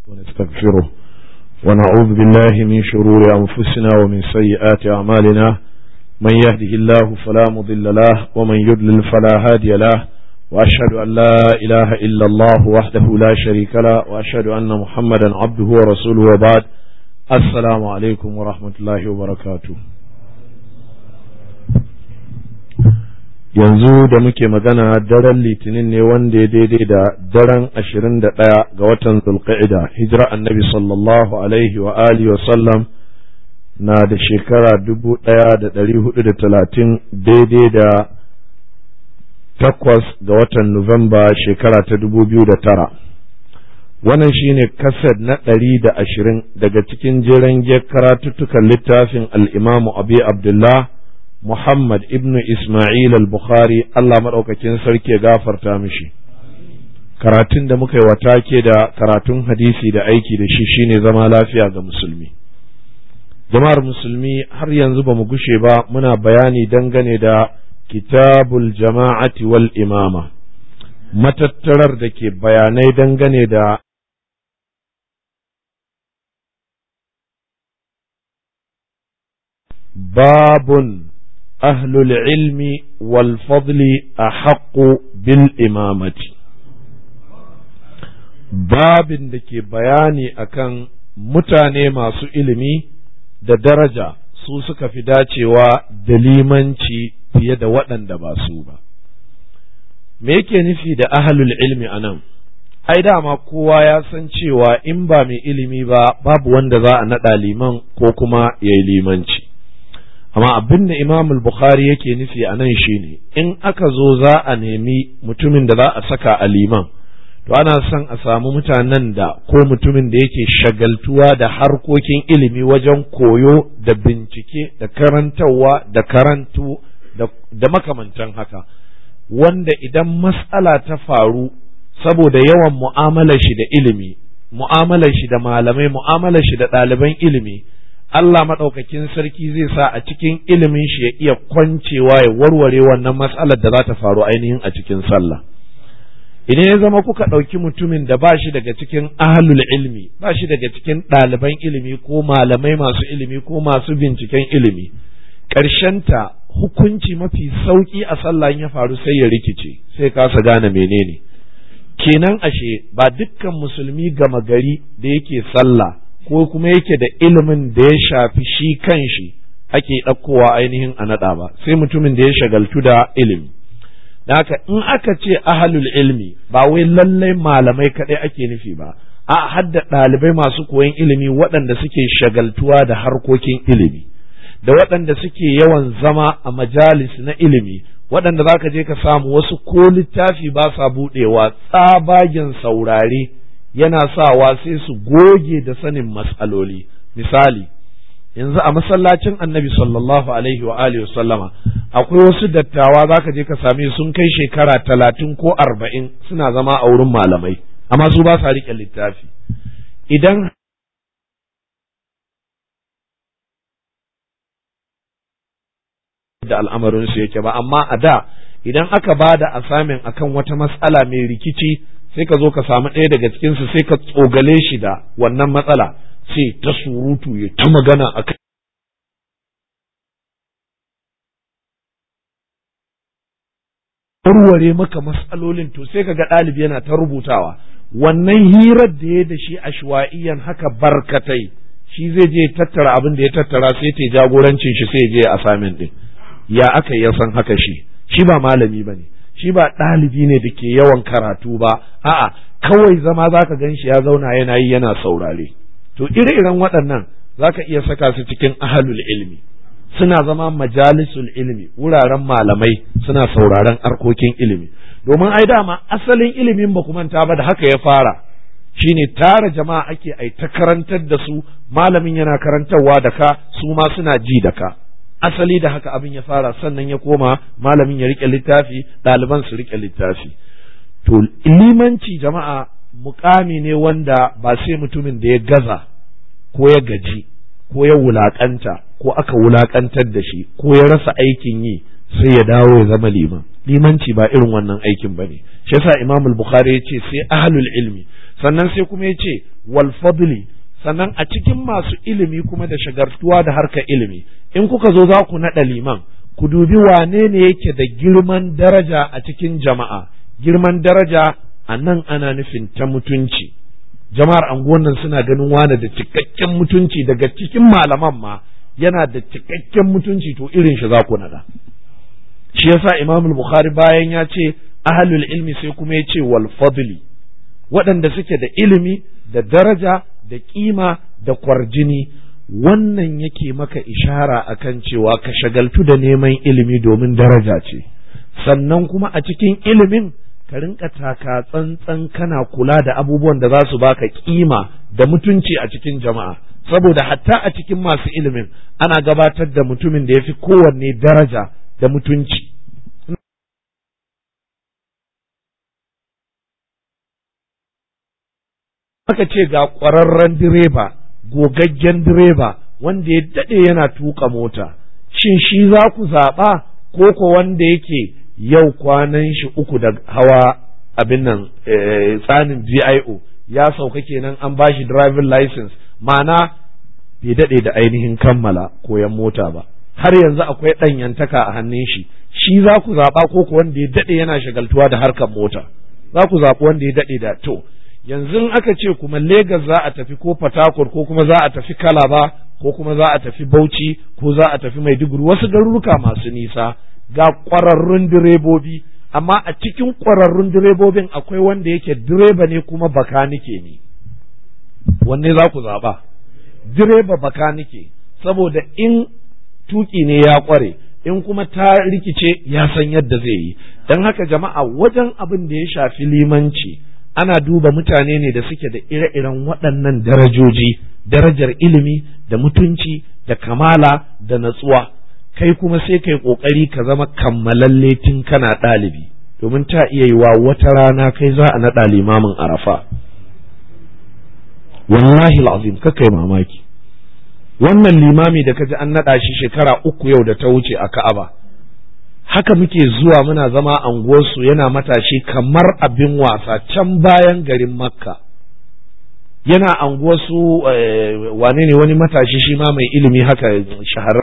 ونستغفره ونعوذ بالله من شرور أنفسنا ومن سيئات أعمالنا من يهده الله فلا مضل له ومن يضلل فلا هادي له وأشهد أن لا إله إلا الله وحده لا شريك له وأشهد أن محمدا عبده ورسوله وبعد السلام عليكم ورحمة الله وبركاته yanzu da muke magana daren litinin ne wanda ya daidai da daren ashirin da ɗaya ga watan zulqa'ida hijira annabi sallallahu alaihi wa alihi wa sallam na da shekara dubu ɗaya da ɗari hudu da talatin daidai da takwas ga watan nuwamba shekara ta dubu biyu da tara wannan shine kased na ɗari da ashirin daga cikin jeren karatuttukan littafin al'imamu abi abdullah Muhammad ibn Ismail al-Bukhari Allah maɗaukakin sarki ya gafarta mishi. Karatun da muka yi wa take da karatun hadisi da aiki da shi shine zama lafiya ga musulmi. Jama'ar musulmi har yanzu ba mu gushe ba muna bayani dangane da kitabul jama'ati wal imama. Matattarar da ke bayanai dangane da babun أهل العلم والفضل أحق بالإمامة babin da ke bayani akan mutane masu ilimi da daraja su suka fi dacewa da limanci fiye da waɗanda ba su ba me yake nufi da ahlul ilmi a nan ai dama kowa ya san cewa in ba mai ilimi ba babu wanda za a naɗa liman ko kuma ya yi limanci amma abin da imam bukhari yake nufi a nan shine in aka zo za a nemi mutumin da za a saka a liman to ana son a samu mutanen da ko mutumin da yake shagaltuwa da harkokin ilimi wajen koyo da bincike da karantarwa da karantu da makamantan haka wanda idan matsala ta faru saboda yawan mu'amalar shi da ilimi mu'amalar shi da malamai mu'amalar shi da ɗaliban ilimi Allah maɗaukakin sarki zai sa a cikin ilimin shi ya iya kwancewa ya warware wannan matsalar da za ta faru ainihin a cikin sallah. Idan ya zama kuka ɗauki mutumin da ba shi daga cikin ahlul ilmi, ba shi daga cikin ɗaliban ilimi ko malamai masu ilimi ko masu binciken ilimi, ƙarshenta hukunci mafi sauƙi a sallah ya faru sai ya rikice, sai kasa gane menene. Kenan ashe ba dukkan musulmi gama gari da yake sallah ko kuma yake da ilimin da ya shafi shi kan shi ake ɗaukowa ainihin a naɗa ba sai mutumin da ya shagaltu da ilimi da haka in aka ce ahalul ilmi ba wai lallai malamai kaɗai ake nufi ba a hadda ɗalibai masu koyon ilimi waɗanda suke shagaltuwa da harkokin ilimi da waɗanda suke yawan zama a majalis na ilimi waɗanda za ka je ka samu wasu ko littafi ba sa buɗewa tsabagen saurare yana sawa sai su goge da sanin matsaloli misali yanzu a masallacin annabi sallallahu alaihi wa alihi sallama akwai wasu dattawa zaka je ka same sun kai shekara talatin ko arba'in suna zama a wurin malamai amma su ba sa riƙe littafi idan da al'amarinsu yake ba amma a da idan aka ba da asamin akan wata matsala mai rikici sai ka zo ka samu ɗaya daga cikinsu sai ka tsogale shi da wannan matsala sai ta surutu ya ta magana a kai warware maka matsalolin to sai ka ga ɗalibi yana ta rubutawa wannan hirar da ya da shi a shuwa'iyan haka barkatai shi zai je tattara abin da ya tattara sai ta jagorancin shi sai je a samin ɗin ya aka ya san haka shi shi ba malami ba ne shi ba ɗalibi ne da ke yawan karatu ba a'a kawai zama za ka gan shi ya zauna yana yi yana saurare to ire-iren waɗannan za ka iya saka su cikin ahalul ilmi suna zama majalisul ilmi wuraren malamai suna sauraren arkokin ilimi domin ai dama asalin ilimin ba manta ba da haka ya fara shine tara jama'a ake ai ta karantar da su malamin yana karantarwa da ka su ma suna ji da ka asali da haka abin ya fara sannan ya koma malamin ya rike littafi ɗaliban su rike littafi to limanci jama'a mukami ne wanda ba sai mutumin da ya gaza ko ya gaji ko ya wulakanta ko aka wulakantar da shi ko ya rasa aikin yi sai ya dawo ya zama liman limanci ba irin wannan aikin bane shi yasa Imam al-Bukhari ya ce sai ahlul ilmi sannan sai kuma ya ce wal fadli sannan a cikin masu ilimi kuma da shagartuwa da harkar ilimi in kuka zo za ku naɗa liman ku dubi wane ne yake da girman daraja a cikin jama'a girman daraja a nan ana nufin ta mutunci jama'ar anguwan nan suna ganin wane da cikakken mutunci daga cikin malaman ma yana da cikakken mutunci to irin shi za ku naɗa shi yasa imam bukhari bayan ya ce ahlul ilmi sai kuma ya ce wal fadli waɗanda suke da ilimi da daraja da kima da kwarjini wannan yake maka ishara akan cewa ka shagaltu da neman ilimi domin daraja ce sannan kuma a cikin ilimin ka rinka taka tsantsan kana kula da abubuwan da za su baka kima da mutunci a cikin jama'a saboda hatta a cikin masu ilimin ana gabatar da mutumin da ya fi kowanne daraja da mutunci aka ce ga ƙwararren direba gogaggen direba wanda ya daɗe yana tuka mota shin shi za ku zaɓa ko ko wanda yake yau kwanan shi uku da hawa abin nan tsanin GIO ya sauka kenan an ba shi driving license ma'ana bai daɗe da ainihin kammala koyan mota ba har yanzu akwai ɗanyantaka a hannun shi shi za ku zaɓa ko ko wanda ya daɗe yana shagaltuwa da harkar mota za ku zaɓi wanda ya daɗe da to yanzu aka ce kuma Legas za a tafi ko Fatakur ko kuma za a tafi Kalaba ko kuma za a tafi Bauchi ko za a tafi Maiduguri wasu garuruka masu nisa ga ƙwararrun direbobi amma a cikin ƙwararrun direbobin akwai wanda yake direba ne kuma bakanike ne wanne za ku zaɓa direba bakanike saboda in tuki ne ya ƙware in kuma ta rikice ya san yadda zai yi don haka jama'a wajen abin da ya shafi limanci ana duba mutane ne da suke da ire-iren waɗannan darajoji darajar ilimi da mutunci da kamala da natsuwa kai kuma sai kai ƙoƙari ka zama kammalalle tun kana ɗalibi domin ta iya yi wa wata rana kai za a naɗa limamin arafa wallahi azim kai mamaki wannan limami da kaji an naɗa shi shekara uku yau da ta wuce a ka'aba haka muke zuwa muna zama anguwarsu yana matashi kamar abin wasa can bayan garin makka yana anguwarsu wane ne wani matashi shi ma mai ilimi haka shaharar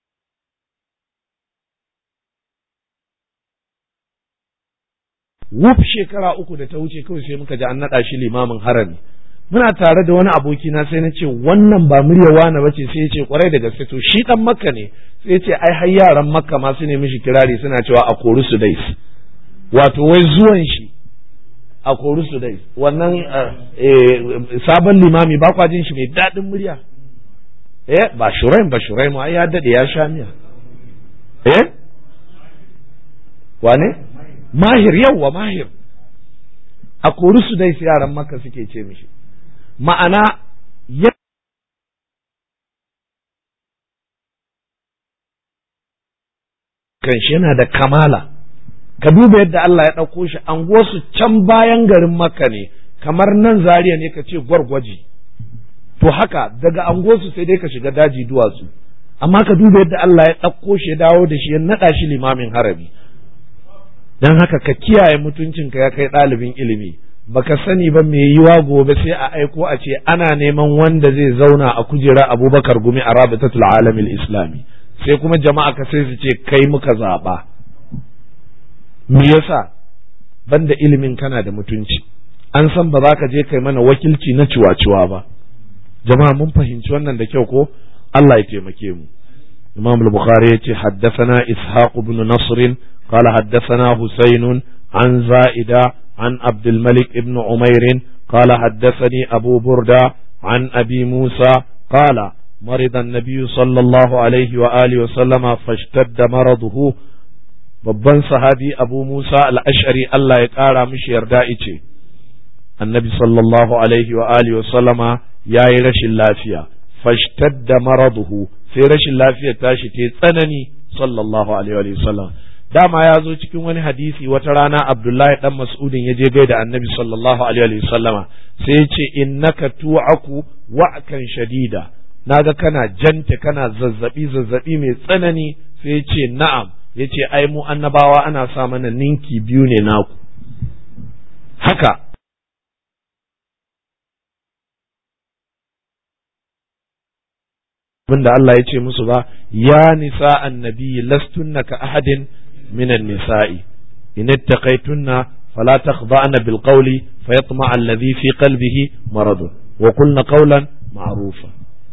wuf shekara uku da ta wuce kawai sai muka ji an naɗa shi limamin harami muna tare da wani abokina sai na ce wannan ba murya wani bace sai ya ce kwarai da gaske to shi dan makka ne sai ya ce ai har yaran makka ma su ne mishi kirari suna cewa a kori su dais wato wai zuwan shi a kori su dais wannan sabon limami ba kwa jin shi mai daɗin murya eh ba shuraim ba shuraim ai ya dade ya sha miya eh wane mahir yawwa mahir a kori su dai yaran makka suke ce mishi ma'ana ya kanshi yana da kamala ka duba yadda Allah ya ɗauko shi an su can bayan garin makka ne kamar nan zariya ne ka ce gwargwaji to haka daga angosu sai dai ka shiga daji duwatsu amma ka duba yadda Allah ya ɗauko shi ya dawo da shi ya naɗa shi limamin harabi don haka ka kiyaye mutuncinka ya kai ɗalibin ilimi baka sani ba mai yiwa gobe sai a aiko a ce ana neman wanda zai zauna a kujera abubakar gumi a rabitatul alamil islami sai kuma jama'a ka sai su ce kai muka zaɓa me yasa banda ilimin kana da mutunci an san ba za ka je kai mana wakilci na ciwa-ciwa ba jama'a mun fahimci wannan da kyau ko Allah ya taimake mu Imam al-Bukhari yace haddathana Ishaq ibn Nasr qala haddathana Husayn an Za'ida عن عبد الملك بن عمير قال حدثني أبو بردة عن أبي موسى قال مرض النبي صلى الله عليه وآله وسلم فاشتد مرضه babban sahabi abu musa al'ashari Allah ya ƙara mishi yarda ice annabi sallallahu alaihi wa alihi wa sallama ya yi rashin lafiya fashtadda maraduhu sai rashin lafiyar tashi ta tsanani sallallahu alaihi wa sallam dama ya zo cikin wani hadisi wata rana abdullahi dan mas'udin ya je gaida annabi sallallahu alaihi wa sallama sai ya ce innaka tu'aku wa'kan shadida naga kana janta kana zazzabi zazzabi mai tsanani sai ya ce na'am ya ce ai mu annabawa ana sa mana ninki biyu ne naku haka abinda Allah ya ce musu ba ya nisa annabi lastunna ka ahadin minan nisa'i in ittaqaytunna fala takhda'na bil qawli fayatma alladhi fi qalbihi marad wa qulna qawlan ma'rufa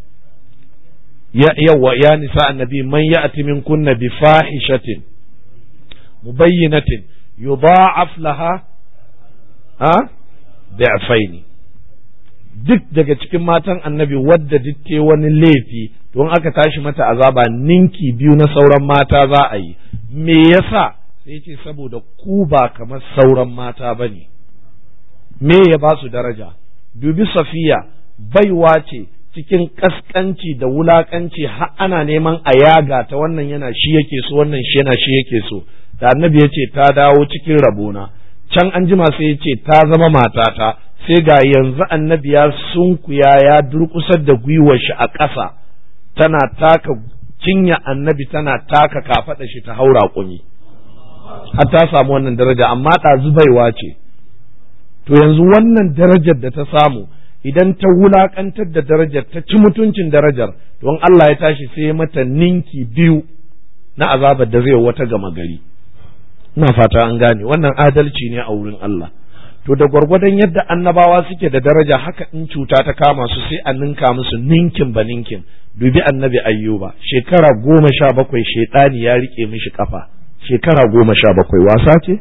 ya yawa ya nisa annabi man ya'ti minkunna bi fahishatin mubayyinatin yudha'af laha a bi'faini duk daga cikin matan annabi wadda duk te wani laifi don aka tashi mata azaba ninki biyu na sauran mata za a yi me yasa sai ce saboda ku ba kamar sauran mata ba ne me ya ba su daraja dubi safiya baiwa ce cikin kaskanci da wulakanci har ana neman a yaga ta wannan yana shi yake so wannan shi yana shi yake so da annabi ya ce ta dawo cikin rabona can an jima sai ya ce ta zama matata sai ga yanzu annabi ya sunkuya ya durkusar da gwiwar shi a ƙasa tana taka cinya annabi tana taka kafaɗa shi ta haura kumi har ta samu wannan daraja amma ɗazu baiwa ce to yanzu wannan darajar da ta samu idan ta wulaƙantar da darajar ta ci mutuncin darajar don Allah ya tashi sai mata ninki biyu na azabar da zai wata gama gari ina fata an gane wannan adalci ne a wurin Allah to da gwargwadon yadda annabawa suke da daraja haka in cuta ta kama su sai a ninka musu ninkin ba ninkin dubi annabi ayyuba shekara goma sha bakwai shaidani ya rike mishi kafa shekara goma sha bakwai wasa ce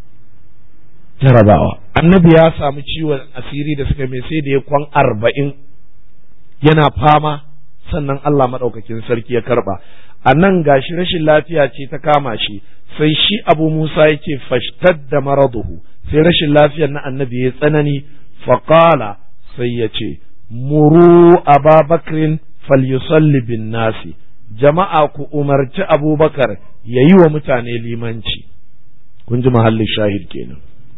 jarabawa annabi ya samu ciwon asiri da suka mai sai da ya kwan arba'in yana fama sannan Allah maɗaukakin sarki ya karɓa a nan gashi rashin lafiya ce ta kama shi sai shi abu musa ya ce fashtar da maraduhu sai rashin lafiyar na annabi ya tsanani faƙala sai ya ce muru ababakrin falyusalli bin nasi jama'a ku umarci abubakar ya yi wa mutane limanci kun ji mahallin shahid kenan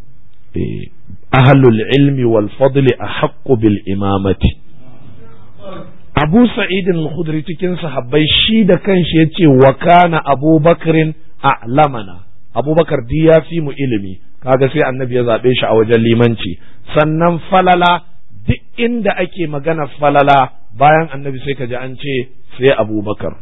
ahlul ilmi wal fadli a bil imamati abu sa'idin khudri cikin sahabbai shi da kanshi ya ce wa kana abubakarin a'lamana abubakar di ya fi mu ilimi kaga sai annabi ya zaɓe shi a wajen limanci sannan falala duk inda ake magana falala bayan annabi sai ka ji an ce sai abubakar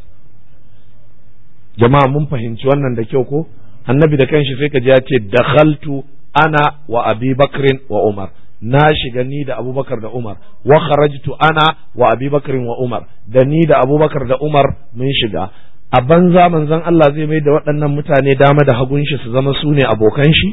jama'a mun fahimci wannan da kyau ko annabi da kanshi sai ka ji ya ce dakhaltu ana wa abi bakrin wa umar na shiga ni da abubakar da umar wa kharajtu ana wa abi bakrin wa umar da ni da abubakar da umar mun shiga a banza manzon Allah zai mai da waɗannan mutane dama da hagun shi su zama su ne abokan shi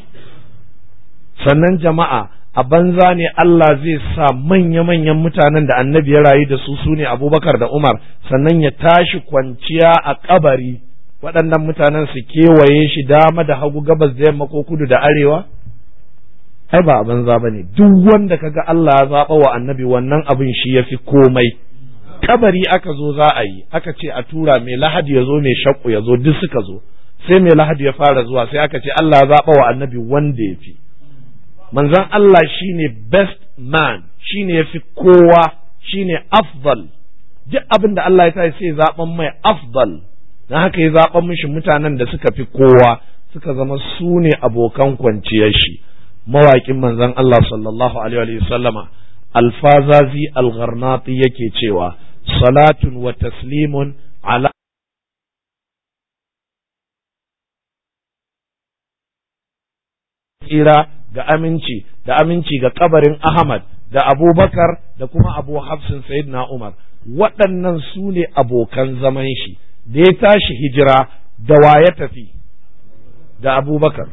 sannan jama'a a banza ne Allah zai sa manya-manyan mutanen da annabi ya rayu da su su ne abubakar da umar sannan ya tashi kwanciya a kabari waɗannan mutanen su kewaye shi dama da hagu gabas da yamma ko kudu da arewa ai ba a banza ba ne duk wanda kaga Allah ya zaɓa wa annabi wannan abin shi ya fi komai kabari aka zo za a yi aka ce a tura mai lahadi ya zo mai shakku ya zo duk suka zo sai mai lahadi ya fara zuwa sai aka ce Allah ya zaɓa wa annabi wanda ya fi manzon Allah shine best man shine ya fi kowa shine afdal duk abin da Allah ya ta sai zaɓan mai afdal dan haka ya zaɓan mishi mutanen da suka fi kowa suka zama su ne abokan kwanciyar shi mawaƙin manzon Allah sallallahu alaihi wa sallama alfazazi algharnati yake cewa salatun wa taslimun ala tsira ga aminci da aminci ga kabarin Ahmad da Abubakar da kuma Abu Hafsin Sayyidina Umar waɗannan su ne abokan zaman shi da ya tashi hijira da wa ya tafi da Abubakar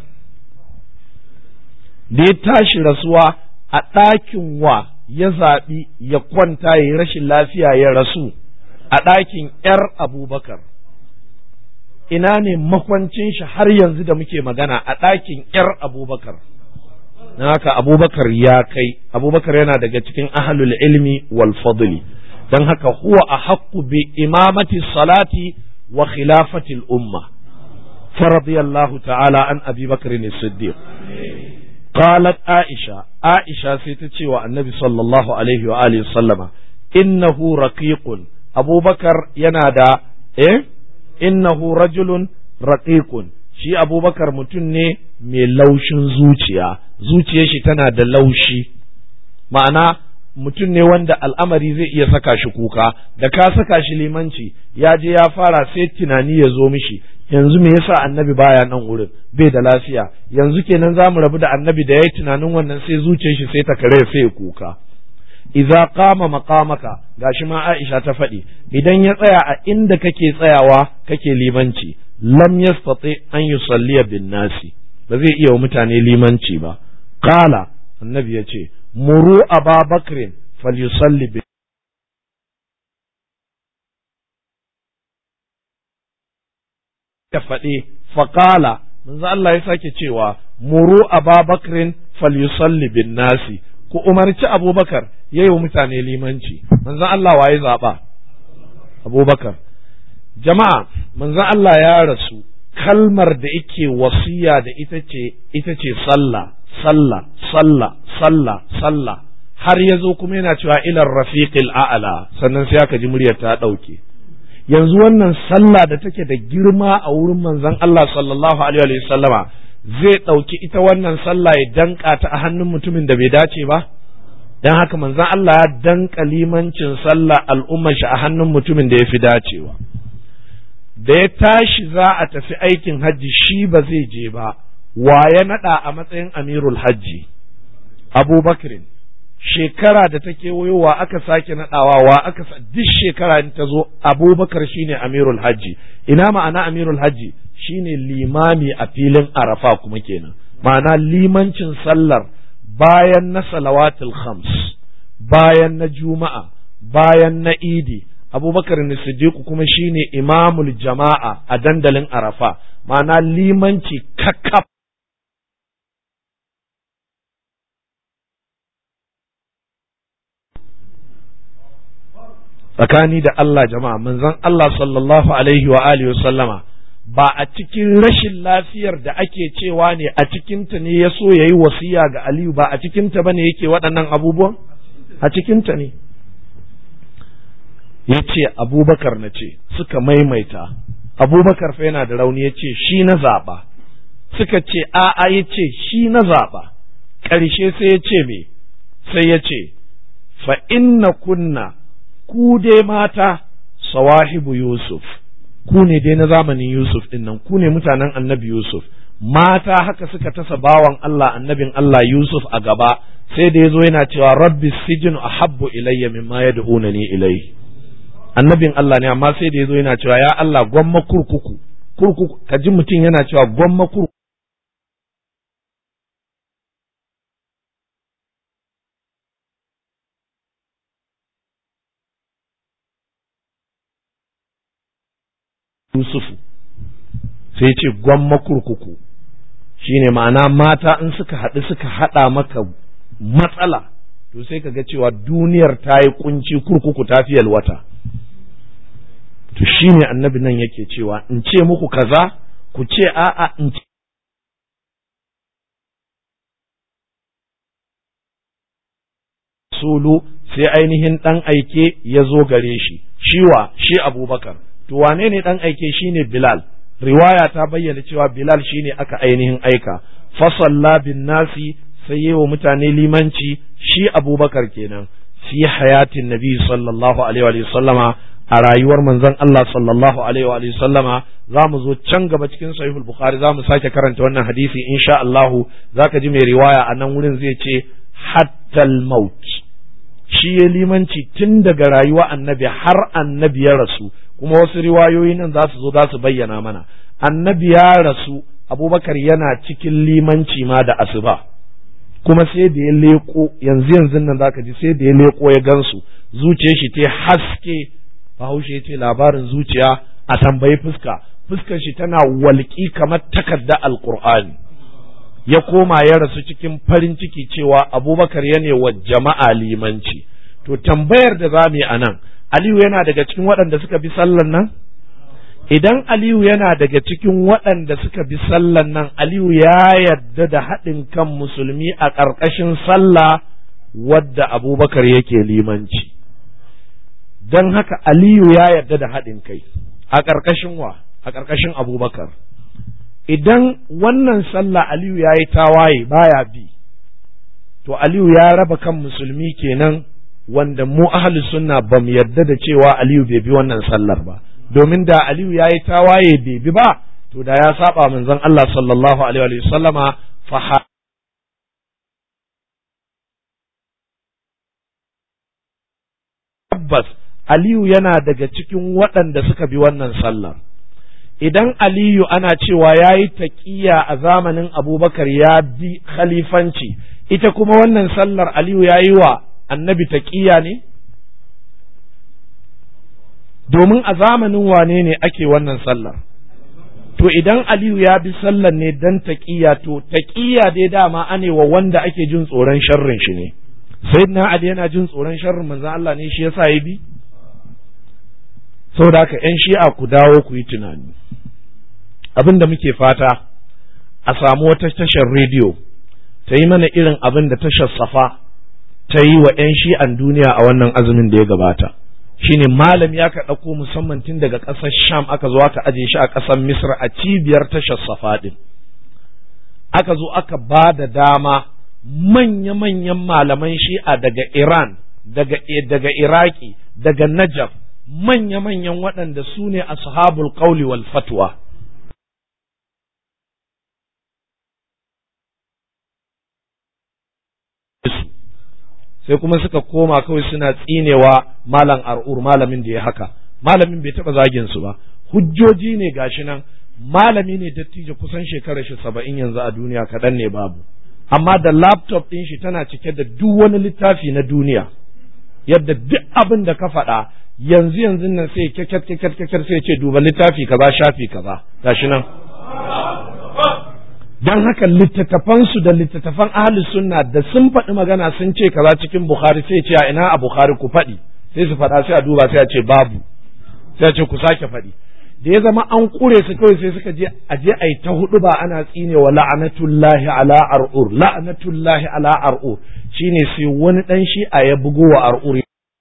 da ya tashi rasuwa a ɗakin wa ya zaɓi ya kwanta ya yi rashin lafiya ya rasu a ɗakin ‘yar abubakar ina ne makwancin shi har yanzu da muke magana a ɗakin ‘yar abubakar na haka abubakar ya kai abubakar yana daga cikin ahalul ilmi wal fadli don haka huwa a haƙƙu bi imamati salati wa khilafatil umma فرضي الله تعالى عن أبي بكر الصديق قالت عائشة عائشة سيتتشي النبي صلى الله عليه وآله وسلم إنه رقيق أبو بكر ينادى إيه إنه رجل رقيق shi abubakar mutum ne mai laushin zuciya zuciyar shi tana da laushi ma'ana mutum ne wanda al'amari zai iya saka shi kuka da ka saka shi limanci ya je ya fara sai tunani ya zo mishi yanzu me yasa annabi baya nan wurin bai da lafiya yanzu kenan za mu rabu da annabi da yayi tunanin wannan sai zuciyar shi sai ta kare sai ya kuka idza qama maqamaka gashi ma Aisha ta faɗi idan ya tsaya a inda kake tsayawa kake limanci lam yastati an yusalliya bin nasi ba zai iya wa mutane limanci ba qala annabi ya ce muru aba bakrin falyusalli bi ya faɗi faƙala manzo Allah ya sake cewa muru aba bakrin falyusalli bin nasi ku umarci abubakar ya yi wa mutane limanci manzon Allah waye zaɓa abubakar jama'a manzon Allah ya rasu kalmar da yake wasiya da ita ce ita ce sallah sallah sallah sallah sallah har ya zo kuma yana cewa ilar rafiqil a'la sannan sai aka ji muryar ta ɗauke yanzu wannan sallah da take da girma a wurin manzon Allah sallallahu alaihi wa sallama zai ɗauki ita wannan sallah ya danka ta a hannun mutumin da bai dace ba dan haka manzon Allah ya danka limancin sallah al'ummar shi a hannun mutumin da ya fi dacewa da ya tashi za a tafi aikin hajji shi ba zai je ba wa ya naɗa a matsayin amirul hajji abubakrin shekara da ta kewayowa aka sake naɗawa wa aka duk shekara in ta zo abubakar shine amirul hajji ina ma'ana amirul hajji shine limami a filin arafa kuma kenan ma'ana limancin sallar bayan na salawatul khams bayan na juma'a bayan na idi abubakar siddiq kuma shine imamul jama'a a dandalin arafa ma'ana limanci kakkaf tsakani da Allah jama'a manzon Allah sallallahu alaihi wa alihi sallama ba a cikin rashin lafiyar da ake cewa ne a cikinta ne ya so ya yi wasiya ga Aliyu ba a cikinta ba ne yake waɗannan abubuwan a cikinta ne ya ce abubakar na ce suka maimaita abubakar fa yana da rauni ya ce shi na zaɓa suka ce a'a ya ce shi na zaɓa ƙarshe sai ya ce me sai ya ce fa inna kunna ku dai mata sawahibu Yusuf ku ne dai na zamanin Yusuf din nan ku ne mutanen annabi Yusuf mata haka suka tasa bawan Allah annabin Allah Yusuf a gaba sai da yazo yana cewa rabbi sijinu ahabbu ilayya mimma yad'unani ilayhi annabin Allah ne amma sai da yazo yana cewa ya Allah gwamma kurkuku kurkuku kaji mutum yana cewa gwamma kurkuku Yusufu sai ce gwamma kurkuku shine ma'ana mata in suka haɗu suka haɗa maka matsala to sai ka ga cewa duniyar ta yi kunci kurkuku ta fi wata to shine annabi nan yake cewa in ce muku kaza ku ce a'a in ce sulu sai ainihin ɗan aike ya zo gare shi shiwa shi abubakar to wane ne dan aike shine Bilal riwaya ta bayyana cewa Bilal shine aka ainihin aika fasalla bin nasi sai yi wa mutane limanci shi Abubakar kenan fi hayatin nabi sallallahu alaihi wa sallama a rayuwar manzon Allah sallallahu alaihi wa sallama za mu zo can gaba cikin sahihul bukhari za mu sake karanta wannan hadisi insha Allah zaka ji mai riwaya a nan wurin zai ce hattal maut shi ya limanci tun daga rayuwa annabi har annabi ya rasu kuma wasu riwayoyi nan za su zo za su bayyana mana annabi ya rasu abubakar yana cikin limanci ma da asuba kuma sai da ya leko yanzu yanzu nan zaka ji sai da ya leko ya gansu zuciyar shi ta haske bahaushe ya ce labarin zuciya a tambayi fuska fuskar shi tana walƙi kamar takarda alqur'ani ya koma ya rasu cikin farin ciki cewa abubakar ya ne wa jama'a limanci to tambayar da za mu yi a nan Aliyu yana daga cikin waɗanda suka bi sallan nan? Idan Aliyu yana daga cikin waɗanda suka bi sallan nan, Aliyu ya yarda da haɗin kan musulmi a ƙarƙashin sallah wadda Abubakar yake limanci. Don haka Aliyu ya yarda da haɗin kai a ƙarƙashin wa? A ƙarƙashin Abubakar. Idan wannan sallah Aliyu ya yi tawaye baya bi, to Aliyu ya raba kan musulmi kenan wanda mu ahli sunna ba mu yarda da cewa aliyu bai bi wannan sallar ba domin da aliyu ya yi tawaye bai bi ba to da ya saba manzon Allah sallallahu alaihi wa sallama fa tabbas aliyu yana daga cikin waɗanda suka bi wannan sallar idan aliyu ana cewa ya yi taƙiya a zamanin abubakar ya bi khalifanci ita kuma wannan sallar aliyu ya yi wa annabi taƙiya ne domin a zamanin wane ne ake wannan sallar to idan aliyu ya bi sallar ne dan taƙiya to taƙiya dai dama ane wa wanda ake jin tsoron sharrin shi ne sayyidina ali yana jin tsoron sharrin manzon Allah ne shi yasa ya bi saboda haka yan shi'a ku dawo ku yi tunani abin da muke fata a samu wata tashar rediyo ta yi mana irin abin da tashar safa ta yi wa 'yan shi'an duniya a wannan azumin da ya gabata shine malam ya ka ɗauko musamman tun daga ƙasar sham aka zo aka aje shi a ƙasar misr a cibiyar tashar safa ɗin aka zo aka ba da dama manya-manyan malaman shi'a daga iran daga, daga iraki daga najaf manya-manyan waɗanda su ne ashabul qawli wal fatwa sai kuma suka koma kawai suna tsinewa malam ar'ur malamin da ya haka malamin bai taɓa zagin su ba hujjoji ne gashi nan malami ne dattijo kusan shekarar shi saba'in yanzu a duniya kaɗan ne babu amma da laptop ɗin shi tana cike da duk wani littafi na duniya yadda duk abin da ka faɗa yanzu yanzu nan sai kyakkyar kyakkyar kyakkyar sai ce duba littafi kaza shafi kaza gashi nan dan haka littattafansu da littattafan ahli sunna da sun faɗi magana sun ce kaza cikin bukhari sai ce a ina a bukhari ku faɗi sai su faɗa sai a duba sai a ce babu sai a ce ku sake faɗi da ya zama an kure su kawai sai suka je a je a yi ta hudu ba ana tsine wa la'anatullahi ala ar'ur la'anatullahi ala ar'ur shine sai wani dan shi'a ya bugo wa ar'ur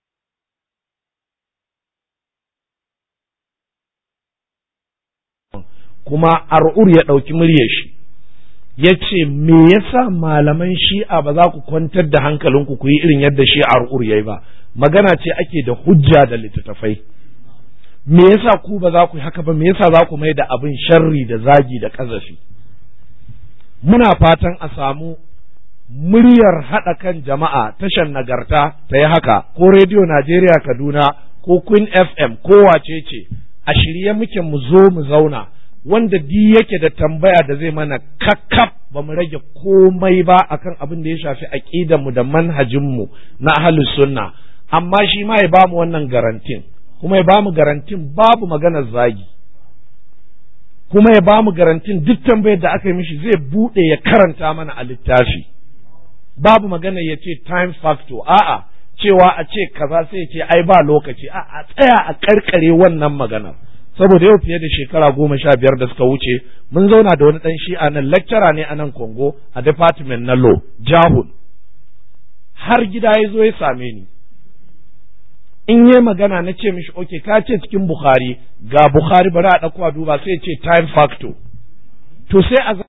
kuma ar'ur ya ɗauki muryar shi ya ce me yasa malaman shi'a ba za ku kwantar da hankalinku ku yi irin yadda shi'ar ur yayi ba magana ce ake da hujja da littattafai me yasa ku ba za ku yi haka ba me yasa za ku mai da abin sharri da zagi da kazafi muna fatan a samu muryar haɗa kan jama'a tashar nagarta ta yi haka ko rediyo najeriya kaduna ko queen fm ko wace ce a shirye muke mu zo mu zauna wanda di yake da tambaya da zai mana kakkaf ba mu rage komai ba akan abin da ya shafi aqidanmu da manhajinmu na ahlus sunna amma shi ma ya bamu wannan garantin kuma ya bamu garantin babu maganar zagi kuma ya bamu garantin duk tambayar da aka yi mishi zai bude ya karanta mana a littafi babu magana ya ce time factor a'a cewa a ce kaza sai ya ce ai ba lokaci a tsaya a karkare wannan maganar saboda yau fiye da shekara goma sha biyar da suka wuce mun zauna da wani ɗan shi'a nan lecturer ne a nan Congo a department na law jahul har gida ya zo ya same ni in yi magana na ce mishi oke ka ce cikin Bukhari ga Bukhari bari a ɗauko a duba sai ce time factor to sai a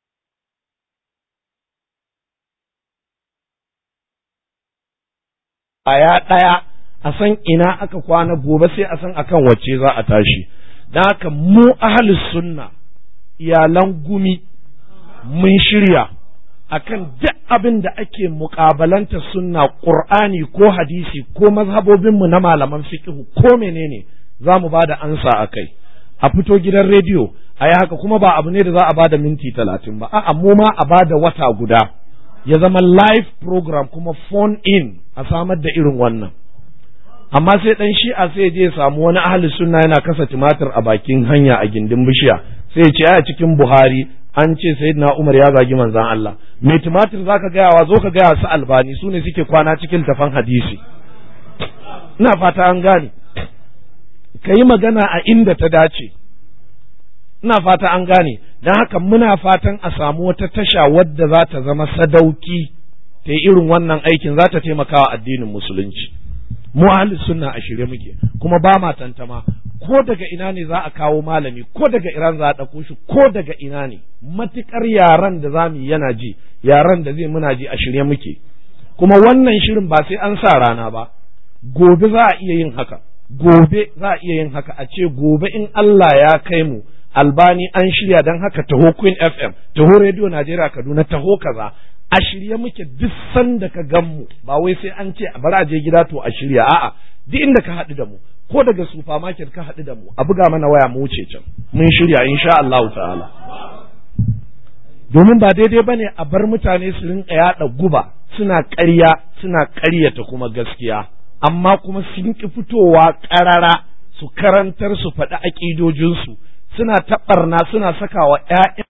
aya ɗaya a san ina aka kwana gobe sai a san akan wacce za a tashi don haka mu ahalus sunna iyalan gumi mun shirya akan duk abin da ake mukabalanta sunna qur'ani ko hadisi ko mazhabobinmu na malaman fiqhu ko menene za mu ba da ansa a kai a fito gidan rediyo a yi haka kuma ba abu ne da za a ba da minti talatin ba a'a mu ma a ba da wata guda ya zama live program kuma phone in a samar da irin wannan amma sai dan shi'a sai je samu wani ahli sunna yana kasa tumatir a bakin hanya a gindin bishiya sai ya ce a cikin Buhari an ce sayyidina Umar ya zagi manzon Allah mai tumatir zaka gaya wa zo ka gaya su albani su ne suke kwana cikin tafan hadisi ina fata an gane ka yi magana a inda ta dace ina fata an gane don haka muna fatan a samu wata tasha wadda za ta zama sadauki ta yi irin wannan aikin za ta taimaka wa addinin musulunci mu ahli sunna a shirye muke kuma ba ma tantama ko daga ina ne za a kawo malami ko daga iran za a ɗauko shi ko daga ina ne matukar yaran da za mu yi yana ji yaran da zai muna ji a shirye muke kuma wannan shirin ba sai an sa rana ba gobe za a iya yin haka gobe za a iya yin haka a ce gobe in Allah ya kai mu albani an shirya don haka taho Queen FM taho Radio Najeriya Kaduna taho kaza a shirye muke duk sanda ka gan mu ba wai sai an ce bari a je gida to a shirya a'a duk inda ka haɗu da mu ko daga supermarket ka haɗu da mu a buga mana waya mu wuce can mun shirya insha Allah ta'ala domin ba daidai ba ne a bar mutane su rinka yaɗa guba suna ƙarya suna ƙaryata kuma gaskiya amma kuma sun ki fitowa ƙarara su karantar su faɗi aƙidojinsu suna taɓarna suna sakawa ‘ya'yan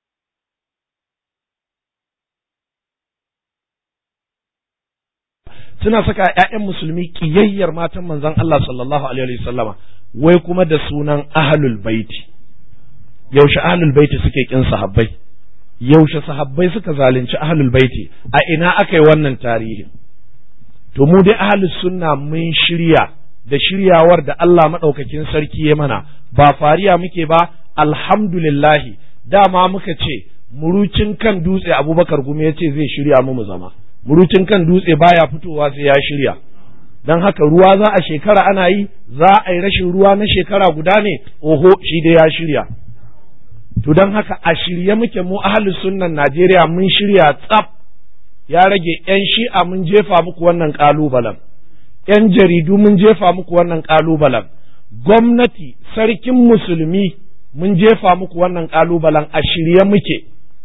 suna saka ‘ya'yan musulmi ƙiyayyar matan manzon Allah sallallahu alaihi wasallama wai kuma da sunan ahlul baiti yaushe ahlul baiti suke kin sahabbai yaushe sahabbai suka zalunci ahlul baiti a ina aka yi wannan tarihin to mu dai ahlus sunna mun shirya da shiryawar da Allah maɗaukakin sarki ya mana ba fariya muke ba alhamdulillahi dama muka ce murucin kan dutse abubakar gumi ya ce zai shirya mu mu zama murucin kan dutse baya fitowa sai ya shirya don haka ruwa za a shekara ana yi za a yi rashin ruwa na shekara guda ne oho shi dai ya shirya to don haka a shirye muke mu ahli sunnan Najeriya mun shirya tsaf ya rage yan shi'a mun jefa muku wannan kalubalen yan jaridu mun jefa muku wannan kalubalen gwamnati sarkin musulmi mun jefa muku wannan kalubalen a shirye muke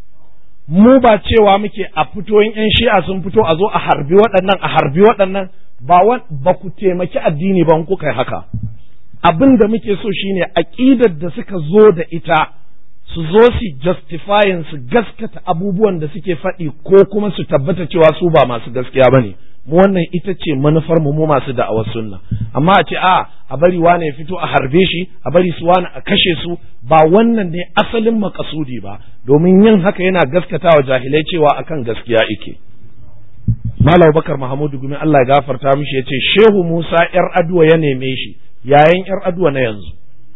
mu ba cewa muke a fito yan shi'a sun fito a zo a harbi waɗannan a harbi waɗannan ba ba ku taimaki addini ba kuka yi haka abin da muke so shine aƙidar da suka zo da ita su zo su justifying su gaskata abubuwan da suke faɗi ko kuma su tabbata cewa su ba masu gaskiya ba ne mu wannan ita ce manufar mu mu masu da'awar sunna amma a ce a a bari wane ya fito a harbe shi a bari su wane a kashe su ba wannan ne asalin makasudi ba domin yin haka yana gaskatawa jahilai cewa akan gaskiya ike Malam Bakar Mahamudu Gumi Allah ya gafarta mishi ya ce Shehu Musa ‘yar aduwa ya neme shi yayin ‘yar aduwa na yanzu.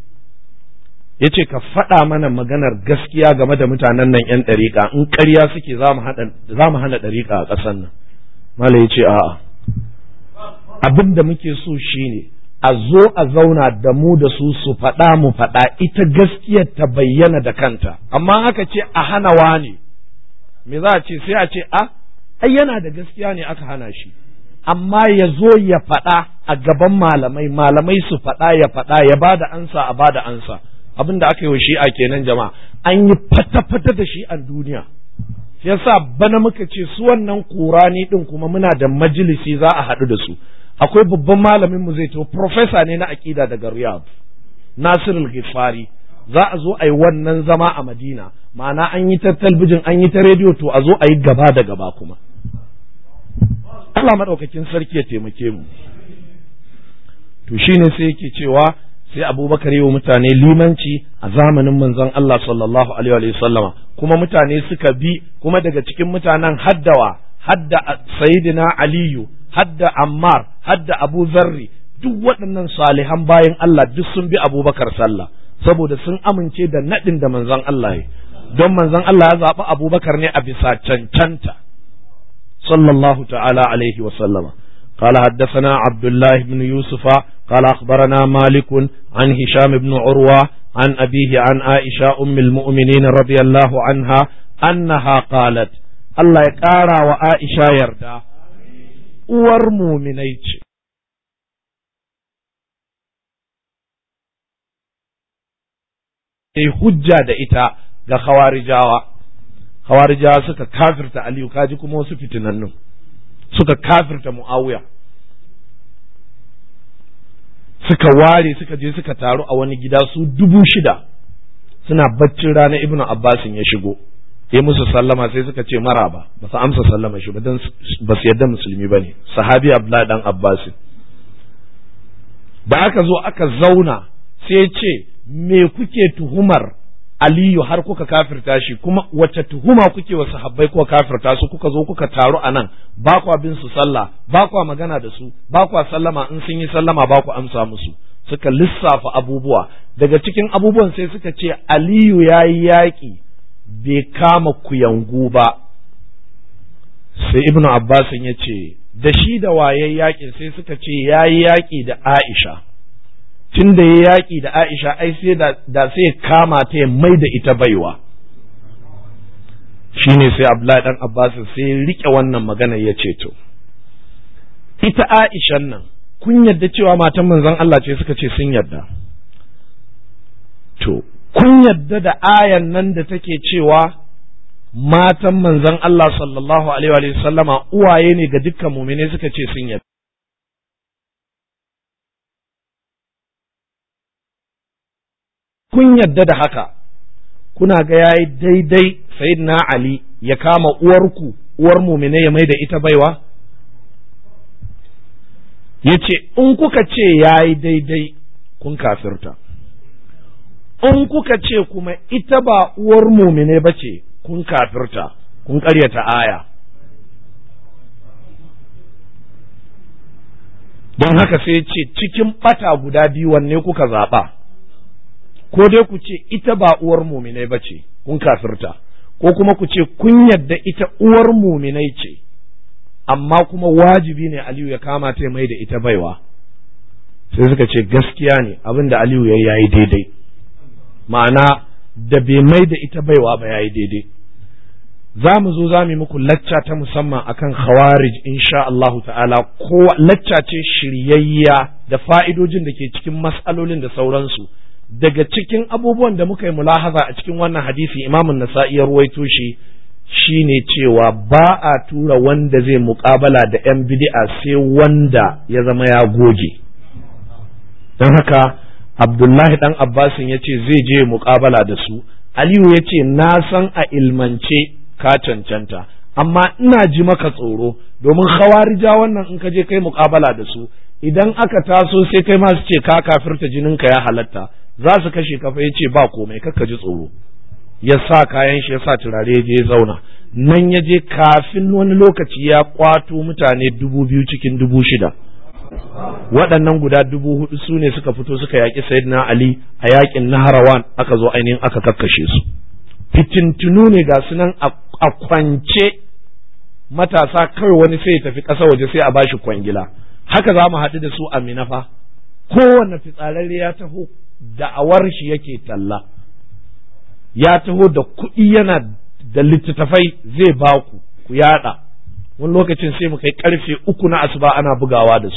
Ya ce ka faɗa mana maganar gaskiya game da mutanen nan ‘yan ɗariƙa in ƙarya suke za mu hana ɗariƙa a ƙasar nan. Malam ya ce a'a. Abin da muke so shi ne a zo a zauna da mu da su su faɗa mu faɗa ita gaskiyar ta bayyana da kanta. Amma aka ce a hana wani me za a ce sai a ce a ai yana da gaskiya ne aka hana shi amma ya zo ya faɗa a gaban malamai malamai su faɗa ya faɗa ya ba da ansa a ba da ansa abin da aka yi wa shi'a kenan jama'a an yi fata-fata da shi'an duniya yasa bana muka ce su wannan kurani din kuma muna da majalisi za a haɗu da su akwai babban malamin mu zai to profesa ne na aƙida daga riyadh nasirul ghifari za a zo a yi wannan zama a madina ma'ana an yi ta talbijin an yi ta rediyo to a zo a yi gaba da gaba kuma Allah maɗaukakin sarki ya taimake mu to shine sai yake cewa sai abubakar yi wa mutane limanci a zamanin manzon Allah sallallahu alaihi wa sallama kuma mutane suka bi kuma daga cikin mutanen haddawa hadda sayyidina aliyu hadda ammar hadda abu zarri duk waɗannan salihan bayan Allah duk sun bi abubakar sallah saboda sun amince da naɗin da manzon Allah ya don manzon Allah ya zaɓi abubakar ne a bisa cancanta sallallahu ta'ala alaihi wa sallama قال حدثنا عبد الله بن يوسف قال أخبرنا مالك عن هشام بن عروة عن أبيه عن عائشة أم المؤمنين رضي الله عنها أنها قالت الله يقارى وعائشة يرضى uwar muminai ce sai hujja da ita ga khawarijawa khawarijawa suka kafirta aliyu kaji kuma wasu fitinannun suka kafirta muawiya suka ware suka je suka taru a wani gida su dubu shida suna baccin rana ibnu abbasin ya shigo ya musu sallama sai suka ce maraba ba su amsa sallama shi ba don ba su yadda musulmi ba ne sahabi abdullahi dan abbasin da aka zo aka zauna sai ce me kuke tuhumar aliyu har kuka kafirta shi kuma wace tuhuma kuke wa sahabbai kuka kafirta su kuka zo kuka taru a nan ba kwa bin su sallah ba kwa magana da su ba kwa sallama in sun yi sallama ba ku amsa musu suka lissafa abubuwa daga cikin abubuwan sai suka ce aliyu ya yi yaƙi bai kama kuyangu ba sai ibnu abbasin ya ce da shi da waye yaƙin sai suka ce ya yi yaƙi da Aisha tun da ya yaƙi da Aisha ai sai da sai kama ta ya mai da ita baiwa shi ne sai Abdullahi dan Abbas sai rike wannan magana ya ce to ita Aishan nan kun yadda cewa matan manzon Allah ce suka ce sun yadda to kun yadda da ayan nan da take cewa matan manzon Allah sallallahu alaihi wa sallama uwaye ne ga dukkan mumine suka ce sun yadda kun yadda da haka kuna ga yayi daidai sayyidina Ali ya kama uwarku uwar mumine ya mai da ita baiwa yace in kuka ce yayi daidai kun kafirta in kuka ce kuma ita ba uwar mumine ba ce kun kafirta kun ƙaryata aya don haka sai ce cikin ɓata guda biyu wanne kuka zaɓa ko dai ku ce ita ba uwar muminai ba ce kun kafirta ko kuma ku ce kun yadda ita uwar muminai ce amma kuma wajibi ne Aliyu ya kama ta mai da ita baiwa sai suka ce gaskiya ne abin da Aliyu ya yayi daidai ma'ana da bai mai da ita baiwa ba yayi daidai za mu zo za mu yi muku lacca ta musamman akan khawarij insha Allahu ta'ala ko lacca ce shiryayya da fa'idojin da ke cikin mas'alolin da sauransu daga cikin abubuwan da muka yi mulahaza a cikin wannan hadisi imamun nasa'i ya ruwaito shi shine cewa ba a tura wanda zai muƙabala da 'yan bid'a sai wanda ya zama ya goge don haka abdullahi dan abbasin ya ce zai je muƙabala da su aliyu ya ce na san a ilmance ka cancanta amma ina ji maka tsoro domin hawarija wannan in ka je kai muƙabala da su idan aka taso sai kai ma su ce ka kafirta jininka ya halatta za su kashe kafa ya ce ba komai kakka ji tsoro ya sa kayan shi ya sa turare ya je zauna nan ya je kafin wani lokaci ya kwato mutane dubu biyu cikin dubu shida waɗannan guda dubu hudu su ne suka fito suka yaƙi sayyidina ali a yaƙin naharawan aka zo ainihin aka kakkashe su fitintunu ne ga sunan a kwance matasa kawai wani sai ya tafi ƙasa waje sai a bashi kwangila haka za mu haɗu da su a minafa kowanne fitsararre ya taho da'awar shi yake talla ya taho da kuɗi yana da littattafai zai ba ku ku yada wani lokacin sai mu kai karfe uku na asuba ana bugawa da su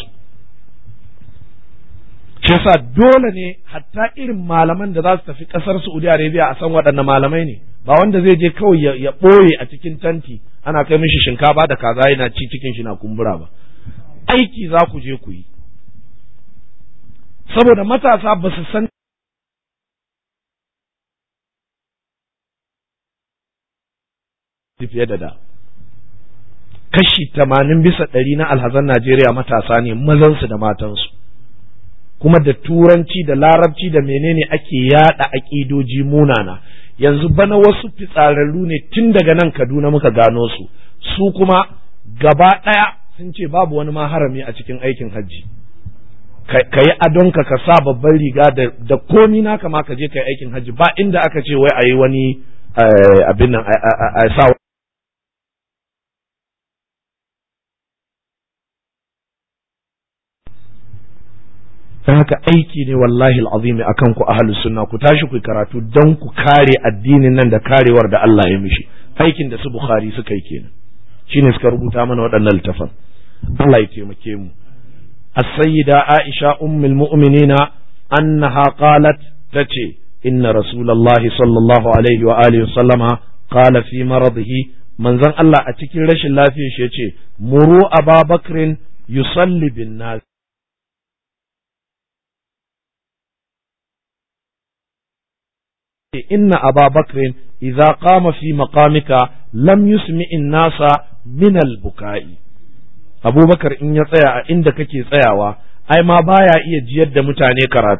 shi yasa dole ne hatta irin malaman da za su tafi ƙasar Saudi Arabia a san waɗanne malamai ne ba wanda zai je kawai ya ɓoye a cikin tanti ana kai mishi shinkafa da kaza yana ci cikin shi na kumbura ba aiki za ku je ku yi saboda matasa ba su san fiye da da kashi tamanin bisa ɗari na alhazan Najeriya matasa ne mazansu da matansu kuma da turanci da larabci da menene ake yada aƙidoji munana yanzu bana wasu fitsararru ne tun daga nan Kaduna muka gano su su kuma gaba ɗaya sun ce babu wani ma harami a cikin aikin hajji ka yi adonka ka sa babban riga da komi naka ma ka je ka yi aikin hajji ba inda aka ce wai a yi wani abin nan a sa don haka aiki ne wallahi al'azimi akan ku ahlus sunna ku tashi ku karatu don ku kare addinin nan da karewar da Allah ya mishi aikin da su bukhari suka yi kenan shine suka rubuta mana waɗannan littafan Allah ya taimake mu as-sayyida Aisha ummul mu'minina annaha qalat tace inna rasulullahi sallallahu alaihi wa alihi sallama qala fi maradihi manzon Allah a cikin rashin lafiyar shi yace muru ababakrin yusalli bin nas إن أبا بكر إذا قام في مقامك لم يسمع الناس من البكاء أبو بكر إن يطيع عندك كي تسيعوا أي ما بايا إيه جيد متاني كرات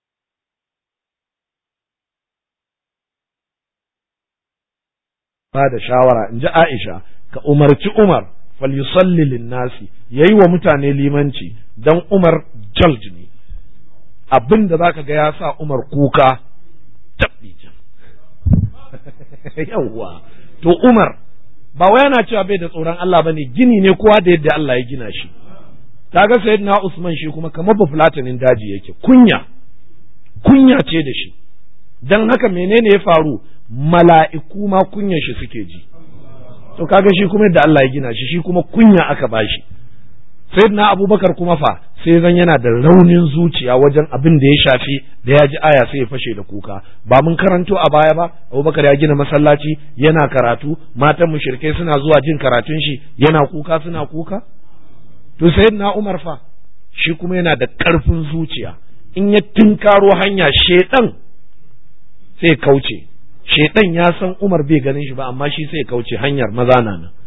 هذا شاورا إن جاء عائشة كأمر عمر فليصلي للناس yayi wa mutane limanci dan Umar jaljini abin da zaka ga ya sa Umar kuka tabbi yawwa to Umar ba wai yana cewa bai da tsoron Allah bane gini ne kowa da yadda Allah ya gina shi kaga sayyidina Usman shi kuma kamar bafulatanin daji yake kunya kunya ce da shi dan haka menene ya faru mala'iku ma kunyan shi suke ji to kaga shi kuma yadda Allah ya gina shi shi kuma kunya aka bashi sayyidina Abubakar kuma fa sai zan yana da raunin zuciya wajen abin da ya shafi da ya ji aya sai ya fashe da kuka ba mun karanto a baya ba Abubakar ya gina masallaci yana karatu matan mushrikai suna zuwa jin karatun shi yana kuka suna kuka to sayyidina Umar fa shi kuma yana da ƙarfin zuciya in ya tinkaro hanya shedan sai kauce shedan ya san Umar bai ganin shi ba amma shi sai kauce hanyar maza na nan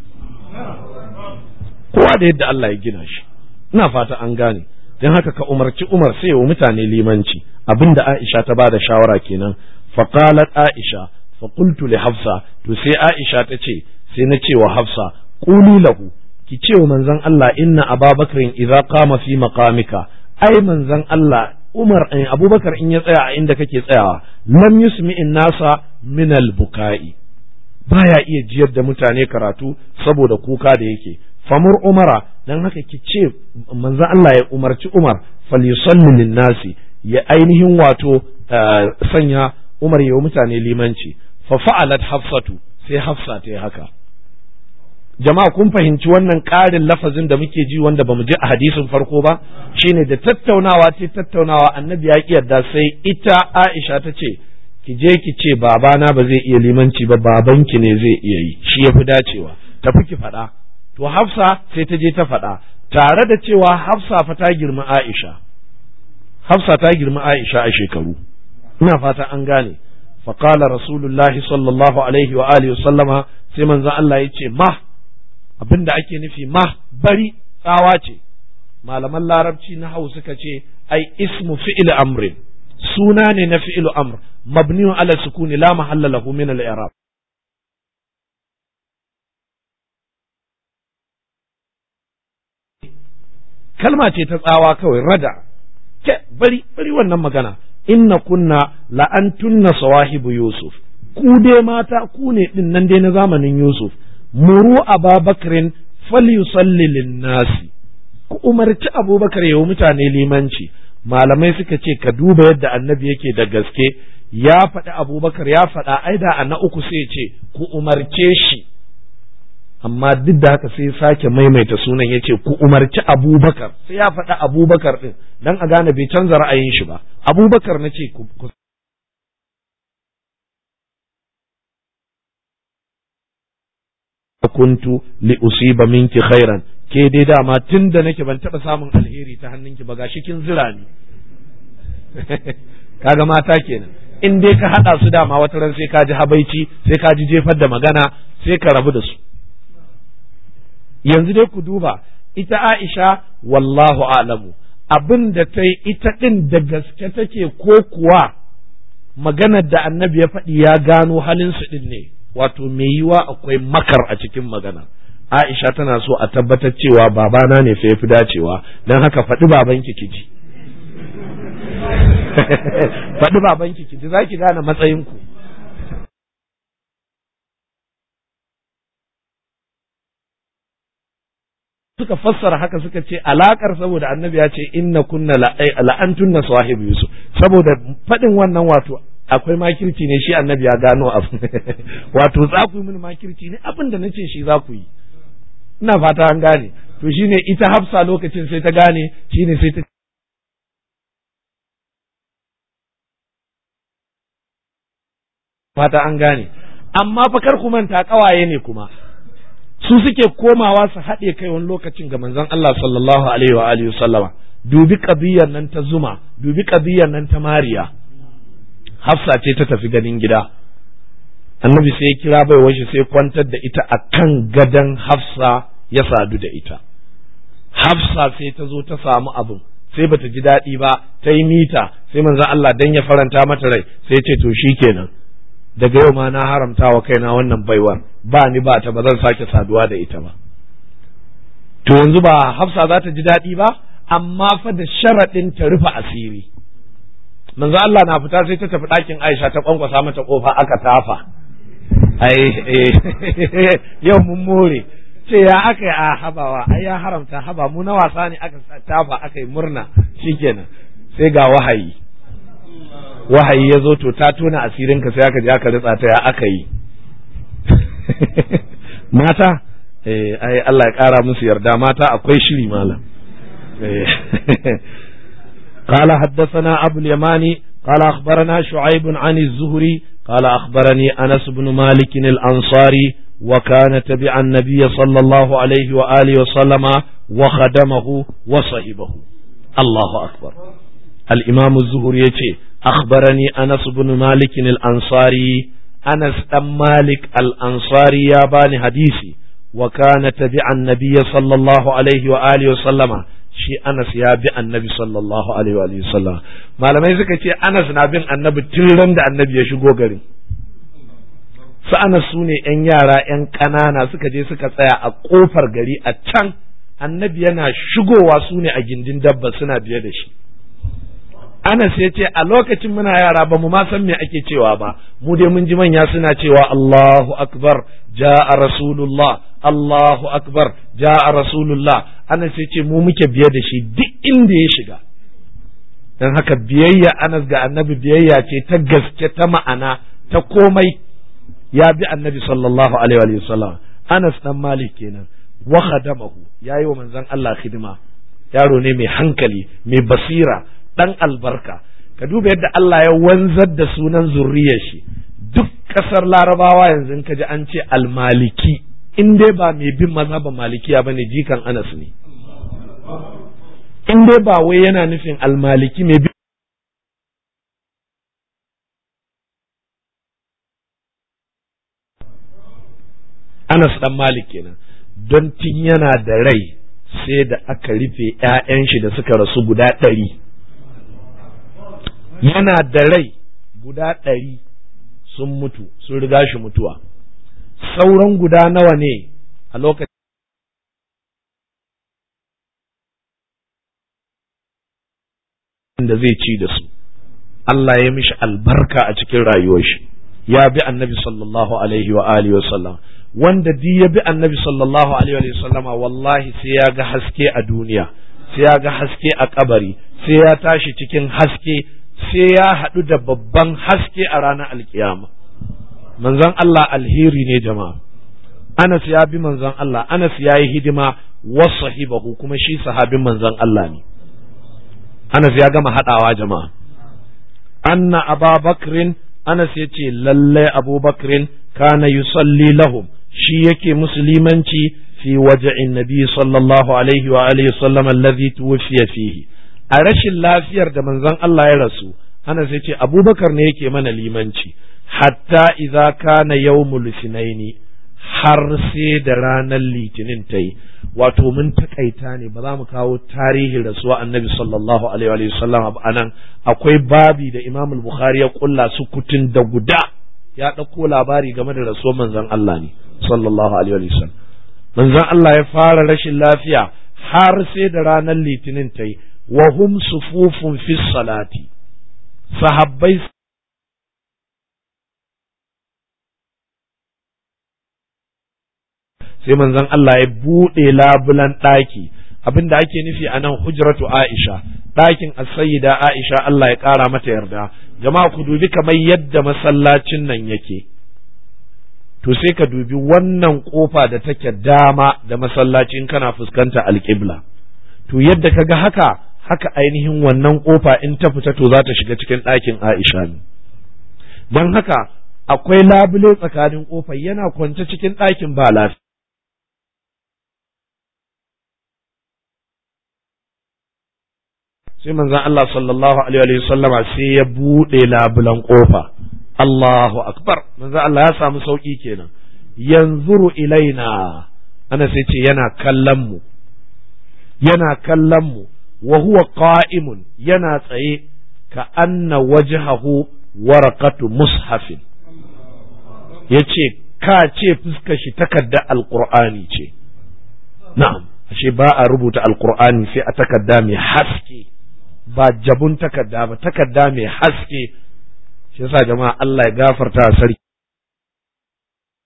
kowa da yadda Allah ya gina shi ina fata an gane don haka ka umarci Umar sai wa mutane limanci abinda Aisha ta bada shawara kenan faqalat Aisha faqultu li Hafsa to sai Aisha ta ce sai na ce wa Hafsa quli lahu ki ce wa manzon Allah inna Ababakar idza qama fi maqamika ai manzon Allah Umar in Abubakar in ya tsaya a inda kake tsayawa lam yusmi'in nasa min al-buka'i baya iya jiyar da mutane karatu saboda kuka da yake famur umara dan haka ki ce manzo Allah ya umarci Umar falyusalli linnasi ya ainihin wato sanya Umar ya mutane limanci fa fa'alat hafsatu sai hafsa ta yi haka jama'a kun fahimci wannan ƙarin lafazin da muke ji wanda bamu ji a hadisin farko ba shine da tattaunawa ce tattaunawa annabi ya ki yarda sai ita Aisha ta ce ki je ki ce babana ba zai iya limanci ba babanki ne zai iya yi shi yafi dacewa tafi ki faɗa to Hafsa sai ta je ta faɗa tare da cewa Hafsa fa ta girma Aisha Hafsa ta girma Aisha a shekaru ina fata an gane فقال رسول الله صلى الله عليه وآله وسلم sai manzon Allah ya ce ma abin da ake nufi ma bari tsawa ce malaman larabci na hau suka ce ai ismu fi'il amrin suna ne na fi'il amr mabniun ala sukuni la mahalla lahu min al-i'rab kalma ce ta tsawa kawai rada ke bari bari wannan magana inna kunna la'antunna sawahibu yusuf ku dai mata ku ne din nan dai na zamanin yusuf muru ababakrin falyusalli linnasi ku umarci abubakar yayi mutane limanci malamai suka ce ka duba yadda annabi yake da gaske ya faɗi abubakar ya faɗa ai da a na uku sai ce ku umarce shi amma duk da haka sai sake maimaita sunan ya ce ku umarci abubakar sai ya faɗi abubakar ɗin dan a gane bai canza ra'ayin shi ba abubakar na ce ku kuntu li usiba minki khairan ke dai dama tun da nake ban taɓa samun alheri ta hannunki ba gashi kin zira ni kaga mata kenan in dai ka haɗa su dama wata ran sai ka ji habaici sai ka ji jefar da magana sai ka rabu da su yanzu dai ku duba ita Aisha wallahu alamu abin da ta yi ita ɗin da gaske take ko kuwa maganar da annabi ya faɗi ya gano halin su ɗin ne wato mai yiwa akwai makar a cikin magana Aisha tana so a tabbatar cewa babana ne fa yafi dacewa don haka faɗi babanki ki ji faɗi babanki ki ji za ki gane matsayinku suka fassara haka suka ce alakar saboda annabi ya ce inna kunna la'antunna sahibu yusuf saboda faɗin wannan wato akwai makirci ne shi annabi ya gano abu wato za ku yi mini makirci ne abin da nace shi za ku yi ina fata an gane to shine ita hafsa lokacin sai ta gane shine sai ta fata an gane amma fa kar ku manta kawaye ne kuma su suke komawa su haɗe kai wani lokacin ga manzon Allah sallallahu alaihi wa alihi sallama dubi qadiyar nan ta zuma dubi qadiyar nan ta mariya hafsa ce ta tafi ganin gida annabi sai ya kira bai washe sai kwantar da ita akan gadon hafsa ya sadu da ita hafsa sai ta zo ta samu abin sai bata ji daɗi ba ta yi mita sai manzon Allah dan ya faranta mata rai sai ce to shikenan daga yau ma na haramta wa kaina wannan baiwar ba ni ba ta ba zan sake saduwa da ita ba to yanzu ba hafsa za ta ji daɗi ba amma fa da sharaɗin ta rufe asiri manzo Allah na fita sai ta tafi ɗakin Aisha ta kwankwasa mata kofa aka tafa ai yau mun more ce ya aka yi a habawa ai ya haramta haba mu na wasa ne aka tafa aka yi murna shikenan sai ga wahayi wahayi ya zo to ta tona asirin ka sai aka je aka ritsa ta ya aka yi mata eh ai Allah ya kara musu yarda mata akwai shiri malam قال حدثنا أبو اليماني قال أخبرنا شعيب عن الزهري قال أخبرني أنس بن مالك الأنصاري وكان تبع النبي صلى الله عليه وآله وسلم وخدمه وصحبه الله أكبر الإمام الزهري يتي أخبرني أنس بن مالك الأنصاري أنس أم مالك الأنصاري يا باني حديثي وكان تبع النبي صلى الله عليه وآله وسلم shi Anas ya bi annabi sallallahu alaihi wa sallam malamai suka ce Anas na bin annabi tun ran da annabi ya shigo garin su Anas su ne ‘yan yara ‘yan ƙanana suka je suka tsaya a ƙofar gari a can annabi yana shigowa su ne a gindin dabba suna biye da shi Anas ya ce a lokacin muna yara ba mu ma san me ake cewa ba mu dai mun ji manya suna cewa Allahu akbar ja'a rasulullah Allahu akbar ja'a rasulullah Anas ya ce mu muke biye da shi duk inda ya shiga dan haka biyayya Anas ga annabi biyayya ce ta gaske ta ma'ana ta komai ya bi annabi sallallahu alaihi wa sallam Anas dan Malik kenan wa khadamahu yayi wa manzon Allah khidma yaro ne mai hankali mai basira dan albarka ka duba yadda Allah ya wanzar da sunan zurriyar shi duk kasar larabawa yanzu in ka ji an ce almaliki in dai ba mai bin mazhaban malikiya bane jikan Anas ne in dai ba wai yana nufin almaliki mai bin Anas dan Malik kenan don tun yana da rai sai da aka rufe ‘ya'yan shi da suka rasu guda ɗari yana da rai guda ɗari sun mutu sun riga shi mutuwa sauran guda nawa ne a lokacin da zai ci da su Allah ya mishi albarka a cikin rayuwar shi ya bi annabi sallallahu alaihi wa alihi wa sallam wanda di ya bi annabi sallallahu alaihi wa sallama wallahi sai ya ga haske a duniya sai ya ga haske a kabari sai ya tashi cikin haske sai ya haɗu da babban haske a ranar alkiyama manzon Allah alheri ne jama'a Anas ya bi manzon Allah Anas ya yi hidima wasahibahu kuma shi sahabin manzon Allah ne Anas ya gama haɗawa jama'a anna ababakrin Anas ya ce lallai abubakrin kana yusalli lahum shi yake musulmanci fi waja'in nabi sallallahu alaihi wa alihi sallam alladhi tuwfiya fihi a rashin lafiyar da manzon Allah ya rasu ana sai ce abubakar ne yake mana limanci hatta idza kana yawmul sinaini har sai da ranar litinin ta yi wato mun takaita ne ba za mu kawo tarihin rasuwa annabi sallallahu alaihi wa sallam a nan akwai babi da imam bukhari ya kulla su kutun da guda ya ɗauko labari game da rasuwar manzon Allah ne sallallahu alaihi wa sallam manzon Allah ya fara rashin lafiya har sai da ranar litinin ta yi wa hum sufufun fi salati sahabbai sai manzon Allah ya buɗe labulan ɗaki abin da ake nufi a nan hujratu Aisha ɗakin as-sayyida Aisha Allah ya ƙara mata yarda jama'a ku dubi kamar yadda masallacin nan yake to sai ka dubi wannan kofa da take dama da masallacin kana fuskanta alƙibla to yadda ka ga haka haka ainihin wannan kofa in ta fita to za ta shiga cikin ɗakin Aisha ne don haka akwai labule tsakanin kofar yana kwance cikin ɗakin ba lafiya sai manzon Allah sallallahu alaihi wa sallama sai ya buɗe labulan kofa Allahu akbar manzon Allah ya samu sauki kenan yanzuru ilaina ana sai ce yana kallon mu yana kallon mu wa huwa qa'imun yana tsaye ka anna wajhahu waraqatu mushafin yace ka ce fuskar shi takarda alqur'ani ce na'am ashe ba a rubuta alqur'ani sai a takarda mai haske ba jabun takarda ba takarda mai haske shi yasa jama'a Allah ya gafarta sarki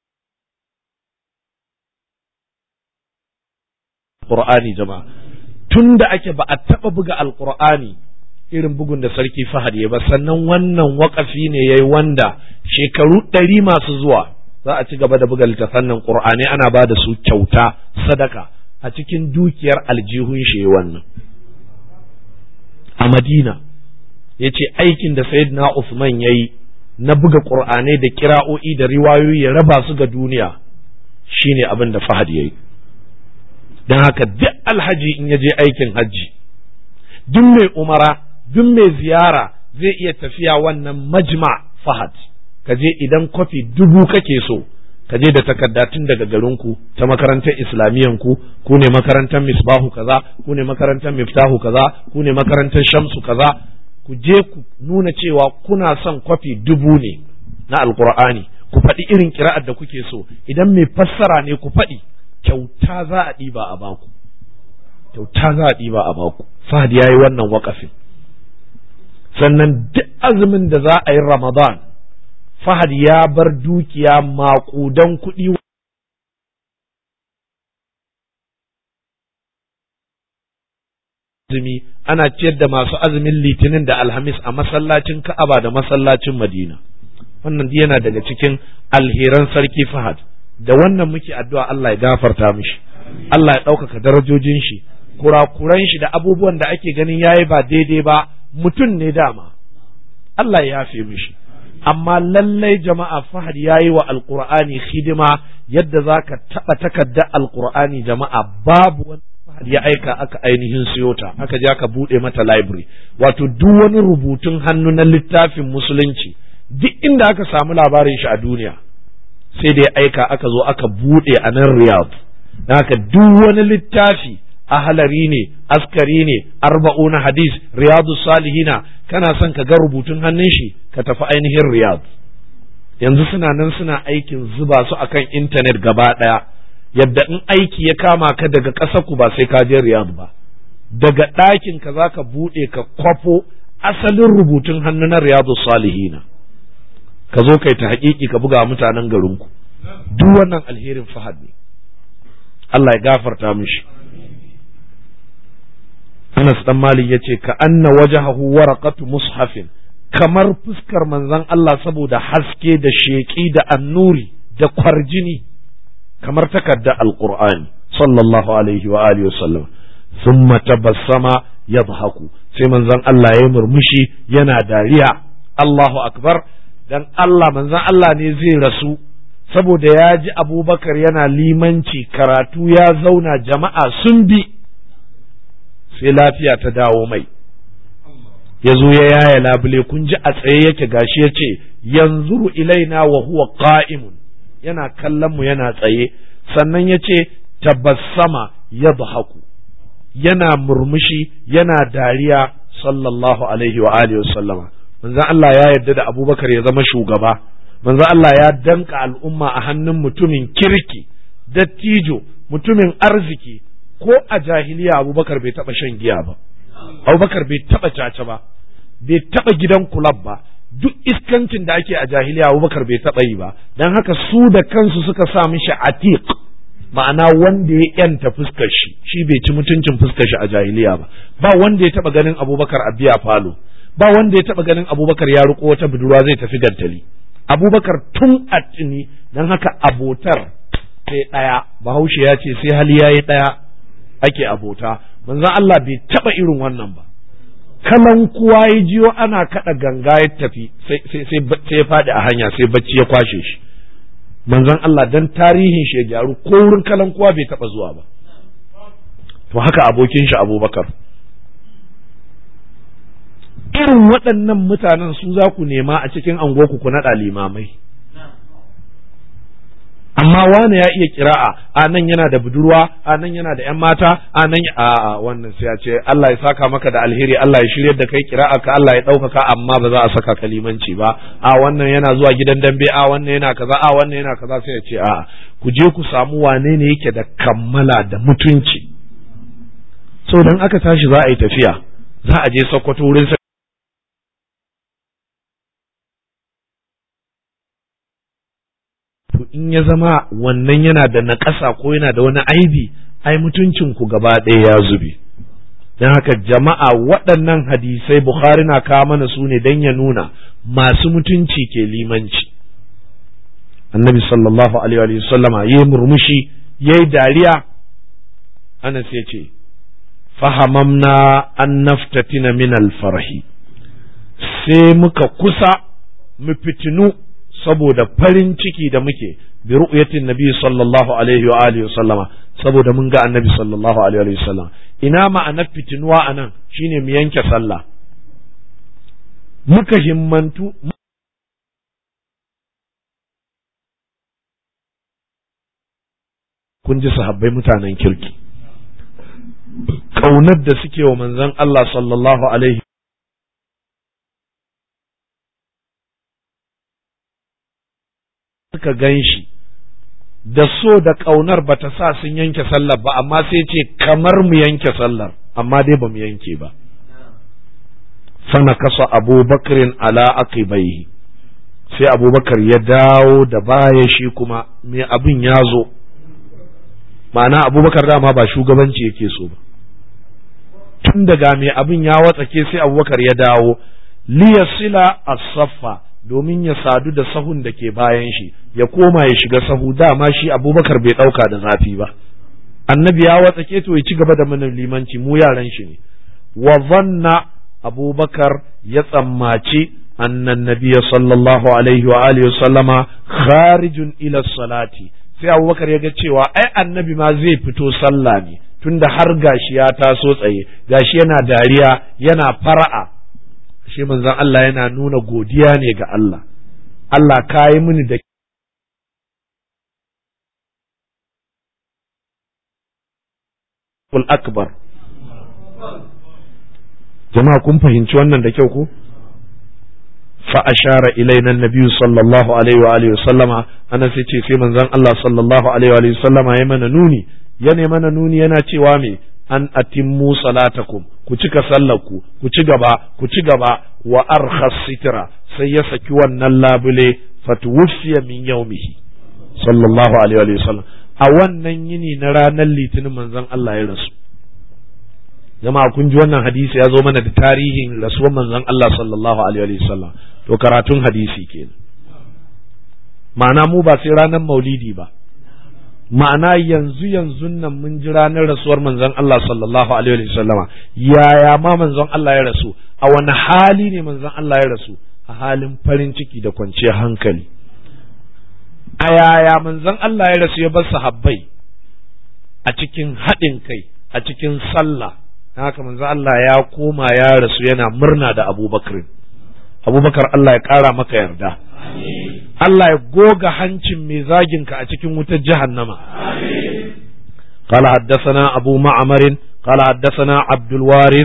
alqur'ani jama'a tun da ake ba a taɓa buga alqur'ani irin bugun da sarki fahad ya ba sannan wannan waƙafi ne yayi wanda shekaru ɗari masu zuwa za a ci gaba da buga littafan nan qur'ani ana ba da su kyauta sadaka a cikin dukiyar aljihun shi wannan a madina ya ce aikin da sayyidina Usman ya yi na buga ƙur'anai da kira'o'i da riwayoyi ya raba su ga duniya shine abin da fahad ya yi don haka duk alhaji in ya je aikin hajji duk mai umara duk mai ziyara zai iya tafiya wannan majma fahad ka je idan kwafi dubu kake so ka je da takarda tun daga garinku ta makarantar islamiyyan ku ku ne makarantar misbahu kaza ku ne makarantar miftahu kaza ku ne makarantar shamsu kaza ku je ku nuna cewa kuna son kwafi dubu ne na alkur'ani ku faɗi irin kira'ar da kuke so idan mai fassara ne ku faɗi kyauta za a ɗiba a baku kyauta za a ɗiba a baku fahad ya yi wannan waƙafin sannan duk azumin da za a yi ramadan fahad ya bar dukiya maƙudan kuɗi azumi ana ciyar da masu azumin litinin da alhamis a masallacin ka'aba da masallacin madina wannan yana daga cikin alheran sarki fahad da wannan muke addu'a Allah ya gafarta mishi Allah ya ɗaukaka darajojin shi kurakuran shi da abubuwan da ake ganin yayi ba daidai ba mutum ne dama Allah ya yafe mishi amma lallai jama'a fahad yayi wa alqur'ani hidima yadda zaka taɓa takardar alqur'ani jama'a babu wani fahad ya aika aka ainihin siyo ta aka je aka buɗe mata library wato duk wani rubutun hannu na littafin musulunci duk inda aka samu labarin shi a duniya sai da ya aika aka zo aka buɗe a nan riyadh don haka duk wani littafi ahalari ne askari ne arba'una hadis riyadu salihina kana son ka ga rubutun hannun shi ka tafi ainihin riyadh yanzu suna nan suna aikin zuba su akan intanet gaba ɗaya yadda in aiki ya kama ka daga ƙasar ku ba sai ka je riyadh ba daga ɗakin ka za ka buɗe ka kwafo asalin rubutun hannu na riyadu salihina ka zo kai ta haƙiƙi ka buga mutanen garinku duk wannan alherin fahad ne Allah ya gafarta mishi Anas dan Malik yace ka anna wajhahu waraqatu mushafin kamar fuskar manzon Allah saboda haske da sheƙi da annuri da kwarjini kamar takarda alqur'ani sallallahu alaihi wa alihi wasallam thumma tabassama yadhaku sai manzon Allah ya murmushi yana dariya Allahu akbar dan Allah manzon Allah ne zai rasu saboda ya ji abubakar yana limanci karatu ya zauna jama'a sun bi sai lafiya ta dawo mai ya zo ya yaya labule kun ji a tsaye yake gashi ya ce yanzuru ilaina wa huwa qa'imun yana kallon mu yana tsaye sannan ya ce tabassama yadhaku yana murmushi yana dariya sallallahu alaihi wa alihi wa sallama manzon Allah ya yarda da Abubakar ya zama shugaba manzon Allah ya danka al'umma a hannun mutumin kirki dattijo mutumin arziki ko a jahiliya Abubakar bai taba shan giya ba Abubakar bai taba caca ba bai taba gidan kulab ba duk iskancin da ake a jahiliya Abubakar bai taba yi ba dan haka su da kansu suka sa mishi atiq ma'ana wanda ya yanta fuskar shi shi bai ci mutuncin fuskar shi a jahiliya ba ba wanda ya taba ganin Abubakar a biya falo ba wanda ya taba ganin abubakar ya riko wata budurwa zai tafi gantali abubakar tun a tuni don haka abotar sai ɗaya bahaushe ya ce sai hali ya yi ɗaya ake abota manzon Allah bai taba irin wannan ba kalan kuwa ya jiyo ana kaɗa ganga ya tafi sai ya faɗi a hanya sai bacci ya kwashe shi manzon Allah dan tarihin shi ya gyaru ko wurin kalan kuwa bai taba zuwa ba to haka abokin shi abubakar irin waɗannan mutanen su za ku nema a cikin angoku ku naɗa limamai amma wane ya iya kira'a a nan yana da budurwa a nan yana da 'yan mata a nan a a wannan sai ya ce Allah ya saka maka da alheri Allah ya shirya da kai kira'a ka Allah ya ɗaukaka amma ba za a saka kalimanci ba a wannan yana zuwa gidan dambe a wannan yana kaza a wannan yana kaza sai ya ce a ku je ku samu wane ne yake da kammala da mutunci so dan aka tashi za a yi tafiya za a je Sokoto wurin to in ya zama wannan yana da naƙasa ko yana da wani aibi ai mutuncinku gaba ɗaya ya zube don haka jama'a waɗannan hadisai Bukhari na kawo mana su ne don ya nuna masu mutunci ke limanci annabi sallallahu alaihi wa sallama ya yi murmushi ya yi dariya anas ya ce fahamamna an naftatina min alfarhi sai muka kusa mu fitinu saboda farin ciki da muke bi ru'yatin nabi sallallahu alaihi wa alihi sallama saboda mun ga annabi sallallahu alaihi wa sallam ina ma'anar fitinuwa anan shine mu yanke sallah muka himmantu kun ji sahabbai mutanen kirki kaunar da suke wa manzon Allah sallallahu alaihi suka gan shi da so da ƙaunar ba ta sa sun yanke sallar ba amma sai ce kamar mu yanke sallar amma dai ba mu yanke ba fana kasa abubakarin ala aqibaihi sai abubakar ya dawo da baya shi kuma me abin ya zo ma'ana abubakar dama ba shugabanci yake so ba tun daga me abin ya watsake sai abubakar ya dawo liyasila as-saffa domin ya sadu da sahun da ke bayan shi ya koma ya shiga sahu dama shi abubakar bai ɗauka da zafi ba annabi ya watsake to ya ci gaba da mana limanci mu yaran shi ne wa zanna abubakar ya tsammaci annan nabiya sallallahu alaihi wa alihi sallama kharijun ila salati sai abubakar ya ga cewa ai annabi ma zai fito sallah ne tunda har gashi ya taso tsaye gashi yana dariya yana fara'a shi manzon Allah yana nuna godiya ne ga Allah Allah ka yi mini da akbar jama'a kun fahimci wannan da kyau ko fa ashara ilaina annabiyyu sallallahu alaihi wa alihi sallama ana sai ce sai manzon Allah sallallahu alaihi wa alihi sallama ya mana nuni ya mana nuni yana cewa me an atimmu salatakum ku cika sallarku ku ci gaba ku ci gaba wa arkhas sitra sai ya saki wannan labule fatuwfiya min yaumihi sallallahu alaihi wa sallam a wannan yini na ranar litinin manzon Allah ya rasu jama'a kun ji wannan hadisi ya zo mana da tarihin rasuwar manzon Allah sallallahu alaihi wa sallam to karatun hadisi kenan ma'ana mu ba sai ranar maulidi ba ma'ana yanzu yanzu nan mun ji ranar rasuwar manzon Allah sallallahu alaihi wa sallama yaya ma manzon Allah ya rasu a wani hali ne manzon Allah ya rasu a halin farin ciki da kwanciyar hankali a yaya manzon Allah ya rasu ya bar sahabbai a cikin haɗin kai a cikin sallah haka manzon Allah ya koma ya rasu yana murna da Abubakar Abubakar Allah ya ƙara maka yarda Allah ya goga hancin mai zaginka a cikin wutar jahannama. قال حدثنا أبو معمر قال حدثنا عبد الوارث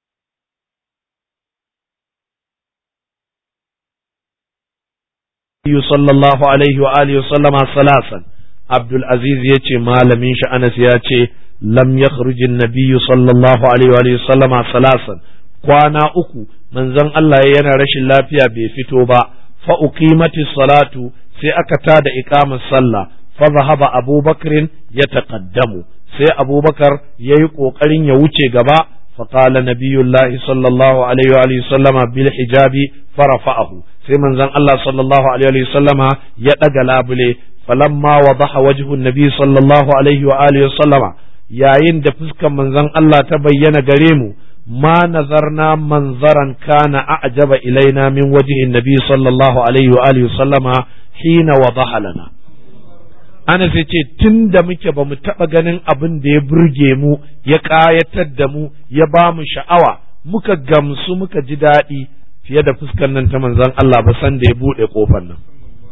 صلى الله عليه وآله وسلم ثلاثا عبد العزيز يتي ما لم ينش أنس يتي لم يخرج النبي صلى الله عليه وآله وسلم ثلاثا kwana uku manzon Allah yana rashin lafiya bai fito ba fa uqimati salatu sai aka tada iqamar sallah fa zahaba abubakrin ya taqaddamu sai abubakar yayi kokarin ya wuce gaba fa qala nabiyullahi sallallahu alaihi wa sallama bil hijabi farafa'ahu sai manzon Allah sallallahu alaihi wa sallama ya daga labule falamma wadaha wajhu nabi sallallahu alaihi wa alihi sallama yayin da fuskan manzon Allah ta bayyana gare mu ما نظرنا منظرا كان أعجب إلينا من وجه النبي صلى الله عليه وآله وسلم حين وضح لنا ana sai ce tun da muke ba mu taɓa ganin abin da ya burge mu ya ƙayatar da mu ya ba mu sha'awa muka gamsu muka ji daɗi fiye da fuskar nan ta manzon Allah ba san da ya buɗe ƙofar nan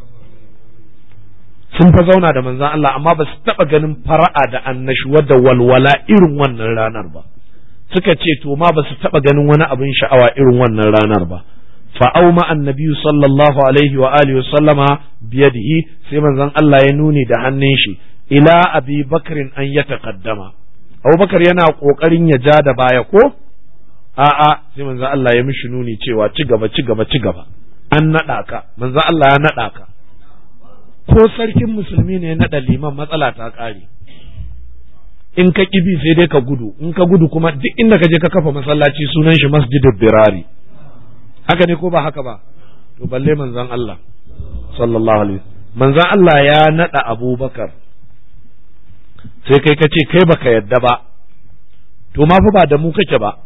sun fa zauna da manzon Allah amma ba su taɓa ganin fara'a da annashuwa da walwala irin wannan ranar ba suka ce to ma ba su taɓa ganin wani abin sha'awa irin wannan ranar ba fa'au ma annabi sallallahu alaihi wa alihi wa sallama biyadihi sai manzon Allah ya nuni da hannun shi ila abi bakrin an ya taqaddama abubakar yana kokarin ya ja da baya ko a'a sai manzon Allah ya mishi nuni cewa ci gaba ci gaba ci gaba an naɗa ka manzon Allah ya naɗa ka ko sarkin musulmi ne ya naɗa liman matsala ta ƙare in ka kibi sai dai ka gudu in ka gudu kuma duk inda ka je ka kafa masallaci sunan shi masjidul birari haka ne ko ba haka ba to balle manzon Allah sallallahu alaihi manzon Allah ya nada Abubakar sai kai ka ce kai baka yadda ba to ma fa ba da mu kake ba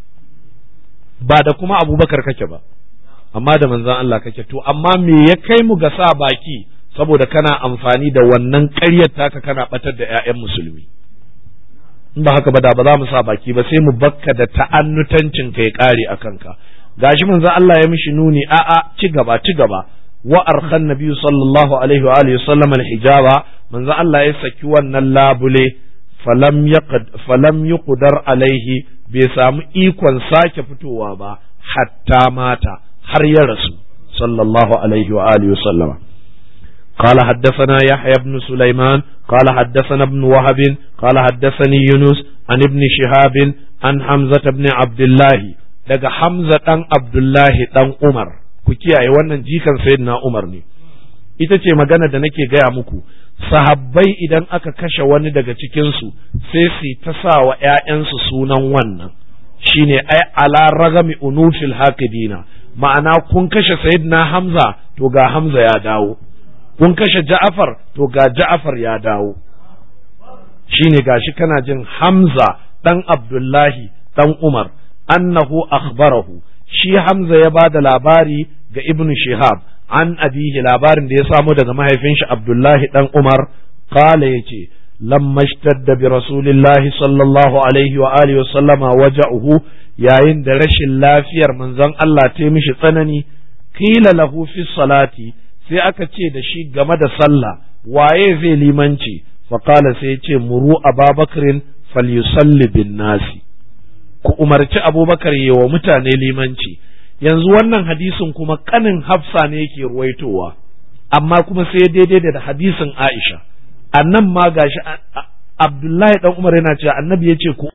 ba da kuma Abubakar kake ba amma da manzon Allah kake to amma me ya kai mu ga sa baki saboda kana amfani da wannan ƙaryar taka kana batar da 'ya'yan musulmi in ba haka ba da ba za mu sa baki ba sai mu bakka da ta'annutancin kai kare a kanka gashi manzo Allah ya mishi nuni a a ci gaba ci gaba wa arkhan nabi sallallahu alaihi wa alihi sallam alhijaba manzo Allah ya saki wannan labule falam yaqad falam yuqdar alaihi bai samu ikon sake fitowa ba hatta mata har ya rasu sallallahu alaihi wa alihi sallama قال حدثنا يحيى بن سليمان قال حدثنا ابن وهب قال حدثني يونس عن ابن شهاب عن حمزة بن عبد الله daga Hamza ɗan Abdullahi ɗan Umar, ku kiyaye wannan jikan Sayyidina Umar ne, ita ce magana da nake gaya muku, sahabbai idan aka kashe wani daga cikinsu sai su ta sa wa ‘ya'yansu sunan wannan, shi ne ai ala ragami unufil haqidina ma'ana kun kashe Sayyidina Hamza to ga Hamza ya dawo. kun kashe ja'afar to ga ja'afar ya dawo shine gashi kana jin hamza dan abdullahi dan umar annahu akhbarahu shi hamza ya bada labari ga ibn shihab an abihi labarin da ya samu daga mahaifin shi abdullahi dan umar qala yace lamma ishtadda bi rasulillahi sallallahu alaihi wa alihi wa sallama waja'uhu yayin da rashin lafiyar manzon Allah ta mishi tsanani qila lahu fi salati sai aka ce da shi game da sallah waye zai limanci faƙala sai ya ce muru ababakarin falyusalli bin nasi ku umarci abubakar yi wa mutane limanci yanzu wannan hadisin kuma kanin hafsa ne yake ruwaitowa amma kuma sai daidai da hadisin aisha annan ma gashi abdullahi dan umar yana cewa annabi ya ce ku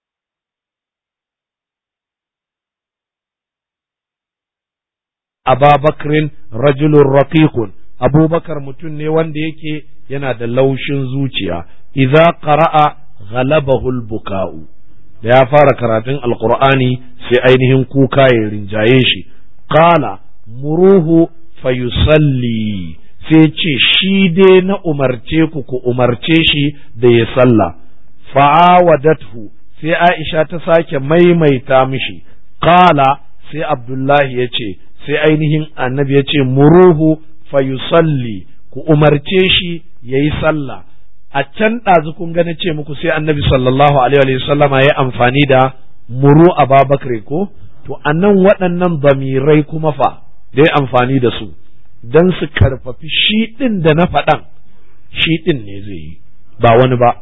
ababakrin rajulun raqiqun abubakar mutum ne wanda yake yana da laushin zuciya idza qara'a ghalabahu buka'u da ya fara karatun alqur'ani sai ainihin kuka ya rinjaye shi qala muruhu fayusalli sai ce shi dai na umarce ku ku umarce shi da ya sallah fa'awadathu sai Aisha ta sake maimaita mishi qala sai Abdullahi ya ce sai ainihin annabi ya ce muruhu fayusalli ku umarce shi ya yi sallah a can ɗazu kun gani ce muku sai annabi sallallahu alaihi wa sallama ya amfani da muru a babakare ko to annan waɗannan bamirai kuma fa da ya amfani da su don su karfafi shi ɗin da na faɗan shi ɗin ne zai yi ba wani ba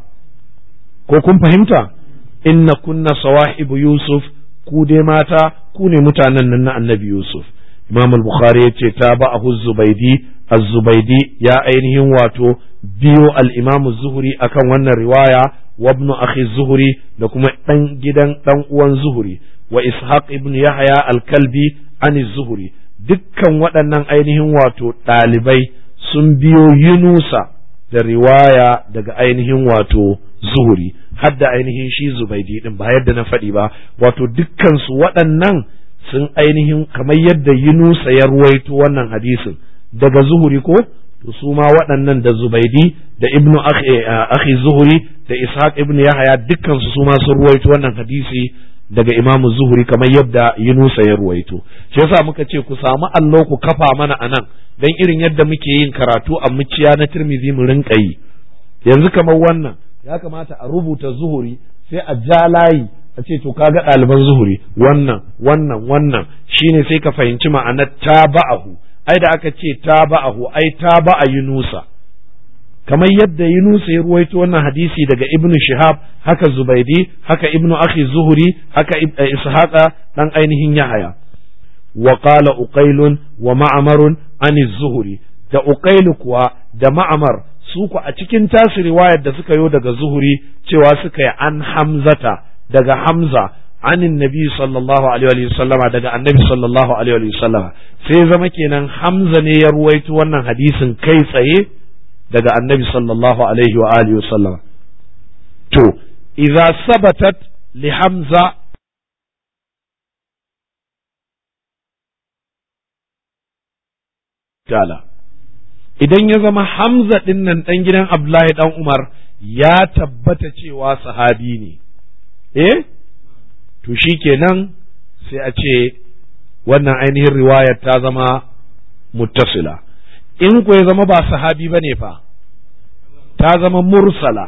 ko kun fahimta inna kunna sawahibu yusuf ku dai mata ku ne mutanen nan na annabi yusuf imam al-bukhari ya ce ta ba ahu zubaidi az-zubaidi ya ainihin wato biyo al-imam zuhuri akan wannan riwaya wa ibn akhi zuhuri da kuma dan gidan dan uwan zuhuri wa ishaq ibn yahya al-kalbi an zuhuri dukkan waɗannan ainihin wato ɗalibai sun biyo yunusa da riwaya daga ainihin wato zuhuri hadda ainihin shi zubaidi din ba yadda na faɗi ba wato dukkan su waɗannan sun ainihin kamar yadda Yunusa ya ruwaito wannan hadisin daga zuhuri ko to su ma waɗannan da Zubaidi da Ibnu Akhi Zuhuri da Ishaq ibn Yahaya dukkan su ma sun ruwaito wannan hadisi daga Imam Zuhuri kamar yadda Yunusa ya ruwaito shi yasa muka ce ku samu allo ku kafa mana anan dan irin yadda muke yin karatu a muciya na Tirmidhi mu rinka yi yanzu kamar wannan ya kamata a rubuta Zuhuri sai a ja layi a ce to kaga ɗaliban zuhuri wannan wannan wannan shine sai ka fahimci ma'anar taba'ahu ai da aka ce taba'ahu ai taba'a yunusa kamar yadda yunusa ya ruwaito wannan hadisi daga ibnu shihab haka zubaidi haka ibnu akhi zuhuri haka ishaqa dan ainihin yahaya wa qala uqailun wa ma'marun an zuhuri da uqailu kuwa da ma'mar su ku a cikin tasu riwayar da suka yo daga zuhuri cewa suka yi an hamzata daga Hamza anin nabi sallallahu alaihi wa sallama daga annabi sallallahu alaihi wa sallama sai zama kenan Hamza ne ya ruwaito wannan hadisin kai tsaye daga annabi sallallahu alaihi wa alihi sallama to idza sabatat li hamza tala idan ya zama hamza din nan dan gidan abdullahi dan umar ya tabbata cewa sahabi ne eh to shikenan sai a ce wannan ainihin riwayar ta zama muttasila in ku ya zama ba sahabi bane fa ta zama mursala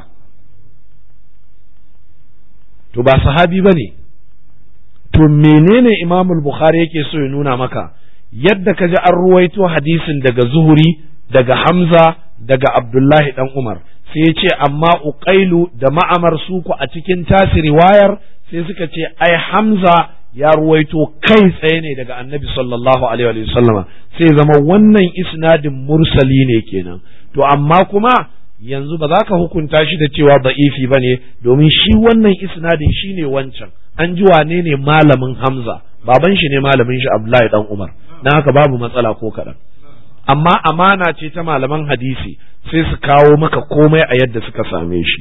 to ba sahabi bane to menene imamul bukhari yake so ya nuna maka yadda ka ji an ruwaito hadisin daga zuhuri daga hamza daga abdullahi dan umar sai ya ce amma uqailu da ma'amar suku a cikin tasi riwayar sai suka ce ai hamza ya ruwaito kai tsaye ne daga annabi sallallahu alaihi wa sallama sai zama wannan isnadin mursali ne kenan to amma kuma yanzu ba za ka hukunta shi da cewa da'ifi ba ne domin shi wannan isnadin shi ne wancan an ji wane ne malamin hamza baban shi ne malamin shi abdullahi dan umar na haka babu matsala ko kaɗan amma amana ce ta malaman hadisi sai su kawo maka komai a yadda suka same shi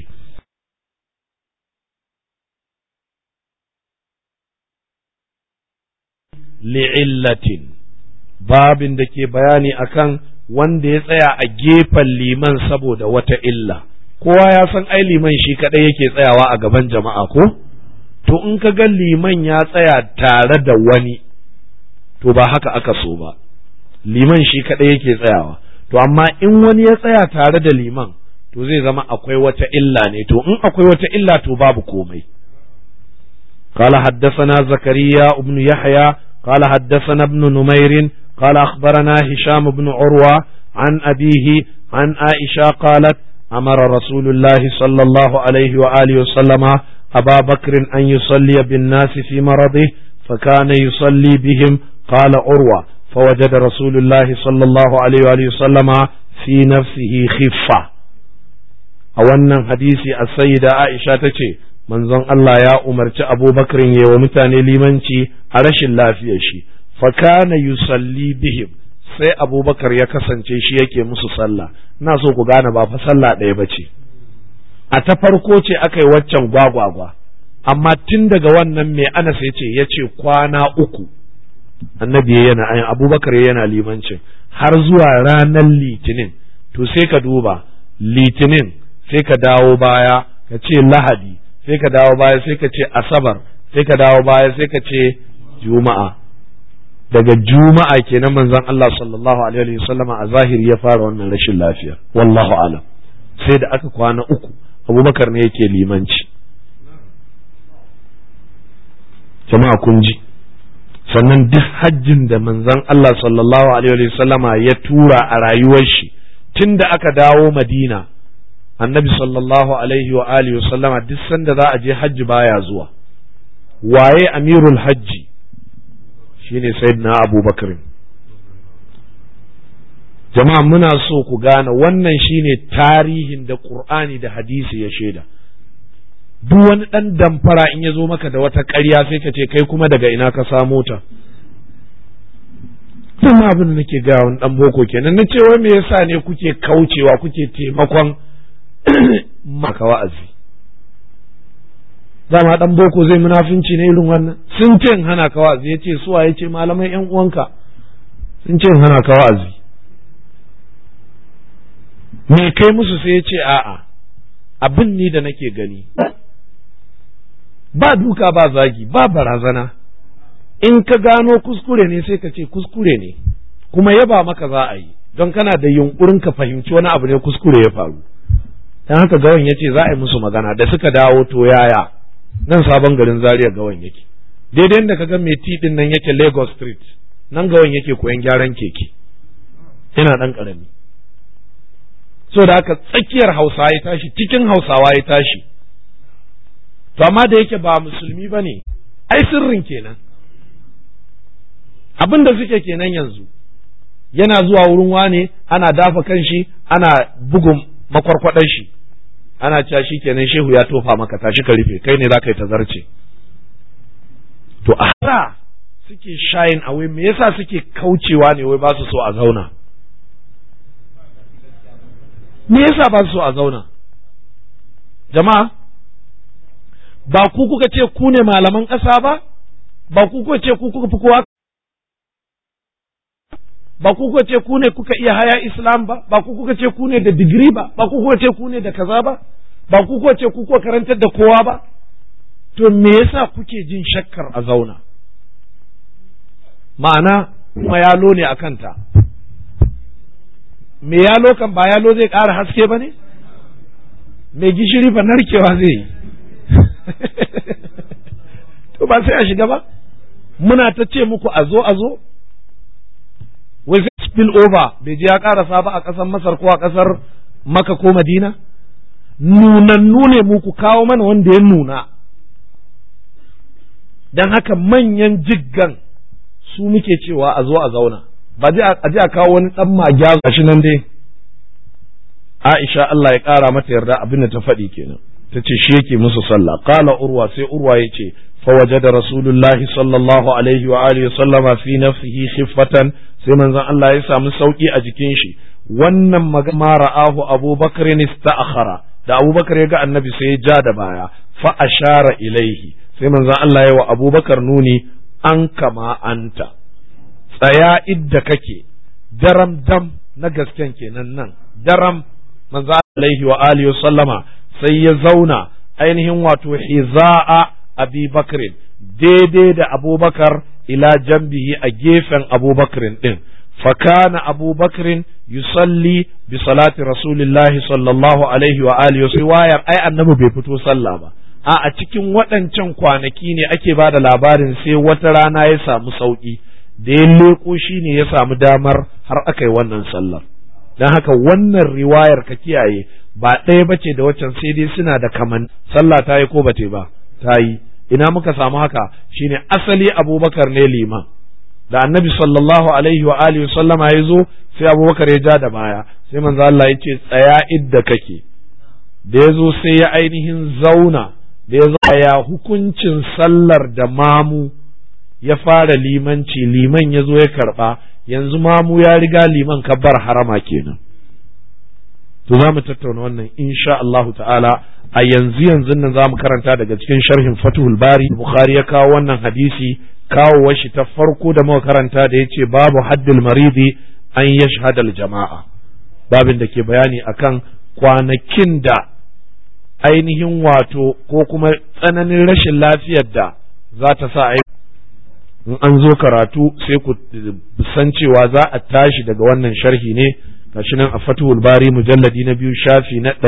li'illatin babin da ke bayani akan wanda ya tsaya a gefen liman saboda wata illa kowa ya san ai liman shi kadai yake tsayawa a gaban jama'a ko to in ka ga liman ya tsaya tare da wani to ba haka aka so ba liman shi kadai yake tsayawa to amma in wani ya tsaya tare da liman to zai zama akwai wata illa ne to in akwai wata illa to babu komai قال حدثنا زكريا بن يحيى قال حدثنا ابن نمير قال أخبرنا هشام بن عروة عن أبيه عن عائشة قالت أمر رسول الله صلى الله عليه وآله وسلم أبا بكر أن يصلي بالناس في مرضه فكان يصلي بهم قال عروة فوجد رسول الله صلى الله عليه وآله وسلم في نفسه خفة أولا حديث السيدة عائشة تشي manzon Allah ya umarci abubakarin ya wa mutane limanci a rashin lafiyar shi fakana yusalli bihim sai abubakar ya kasance shi yake musu sallah ina so ku gane ba fa sallah ɗaya ba ce a ta farko ce aka yi waccan gwagwagwa amma tun daga wannan mai anas ya ce ya ce kwana uku annabi yana ayin abubakar yana limancin har zuwa ranar litinin to sai ka duba litinin sai ka dawo baya ka ce lahadi sai ka dawo baya sai ka ce asabar sai ka dawo baya sai ka ce juma'a daga juma'a kenan manzon Allah sallallahu alaihi wasallama a zahiri ya fara wannan rashin lafiya wallahu alam sai da aka kwana uku abubakar ne yake limanci jama'a kun ji sannan duk hajjin da manzon Allah sallallahu alaihi wasallama ya tura a rayuwar shi tun da aka dawo madina annabi sallallahu alaihi wa alihi sallama duk sanda za a je hajji baya zuwa waye amirul hajji shine sayyidina abubakar jama'a muna so ku gane wannan shine tarihin da qur'ani da hadisi ya shaida duk wani dan damfara in ya zo maka da wata ƙarya sai ka ce kai kuma daga ina ka samo ta Tun abin da nake gaya wani dan boko kenan na ce wai me yasa ne kuke kaucewa kuke taimakon maka wa'azi dama dan boko zai munafinci ne irin wannan sun ce in hana ka wa'azi ya ce suwa ya ce malamai yan uwanka sun ce in hana ka wa'azi me kai musu sai ya ce a'a abin ni da nake gani ba duka ba zagi ba barazana in ka gano kuskure ne sai ka ce kuskure ne kuma yaba maka za a yi don kana da yunkurin ka fahimci wani abu ne kuskure ya faru dan haka gawan ya ce za a yi musu magana da suka dawo to yaya nan sabon garin zaria gawan yake daidai da kaga mai tidin nan yake lagos street nan gawan yake koyan gyaran keke yana dan karami so da haka tsakiyar hausa ya tashi cikin hausawa ya tashi to amma da yake ba musulmi ba ne ai sirrin kenan abin da suke kenan yanzu yana zuwa wurin wane ana dafa kan shi ana bugun makwarkwadon shi ana cewa shi kenan shehu ya tofa maka tashi ka rufe kai ne za ka yi tazarce to a haka suke shayin away me yasa suke kaucewa ne wai ba su so a zauna me yasa ba su so a zauna jama'a ba ku kuka ce ku ne malaman ƙasa ba ba ku kuka ce ku kuka fi kowa ba ku kuka ce ku ne kuka iya haya islam ba ba ku kuka ce ku ne da digiri ba ba ku kuka ce ku ne da kaza ba ba ku kuka ce ku kuka karantar da kowa ba to me yasa kuke jin shakkar a zauna ma'ana kuma yalo ne a kanta me yalo kan ba yalo zai ƙara haske ba ne me gishiri fa narkewa zai yi to ba sai a shiga ba muna ta ce muku a zo a zo wai sai spill over bai je ya karasa ba a ƙasar masar ko a ƙasar maka ko madina nunannu ne muku kawo mana wanda ya nuna don haka manyan jiggan su muke cewa a zo a zauna ba a ji a kawo wani ɗan magya shi nan dai Aisha Allah ya ƙara mata yarda abin da ta faɗi kenan ta ce shi yake musu sallah qala urwa sai urwa ya ce فوجد رسول الله صلى الله عليه وآله وسلم في نفسه خفة sai manzon Allah ya samu sauki a jikin shi wannan magana ra'ahu Abu Bakr ista'khara da Abu Bakar ya ga Annabi sai ya ja da baya fa ashara ilaihi sai manzon Allah ya wa Abu Bakar nuni an kama anta tsaya idda kake daram dam na gasken kenan nan daram manzon alaihi wa alihi sallama sai ya zauna ainihin wato hiza'a abi bakrin daidai da abubakar ila jambihi a gefen abubakrin din fakana abubakrin yusalli bi salati rasulillahi sallallahu alaihi wa alihi wa riwayar ai annabi bai fito sallah ba a a cikin waɗancan kwanaki ne ake ba da labarin sai wata rana ya samu sauki da ya leko shi ne ya samu damar har aka yi wannan sallar don haka wannan riwayar ka kiyaye ba ɗaya bace da waccan sai dai suna da kaman sallah ta yi ko ba ba ta yi ina muka samu haka shine asali abubakar ne liman da annabi sallallahu alaihi wa alihi sallama ya zo sai abubakar ya ja da baya sai manzo Allah ya ce tsaya idda kake da ya zo sai ya ainihin zauna da ya zo ya hukuncin sallar da mamu ya fara limanci liman ya zo ya karba yanzu mamu ya riga liman kabbar harama kenan to za mu tattauna wannan insha Allahu ta'ala a yanzu yanzu nan za mu karanta daga cikin sharhin Fathul Bari Bukhari ya kawo wannan hadisi kawo shi ta farko da muka karanta da yace babu haddul maridi an yashhad al jama'a babin da ke bayani akan kwanakin da ainihin wato ko kuma tsananin rashin lafiyar da za ta sa in an zo karatu sai ku san cewa za a tashi daga wannan sharhi ne gashi nan a fatuhul bari mujalladi na biyu shafi na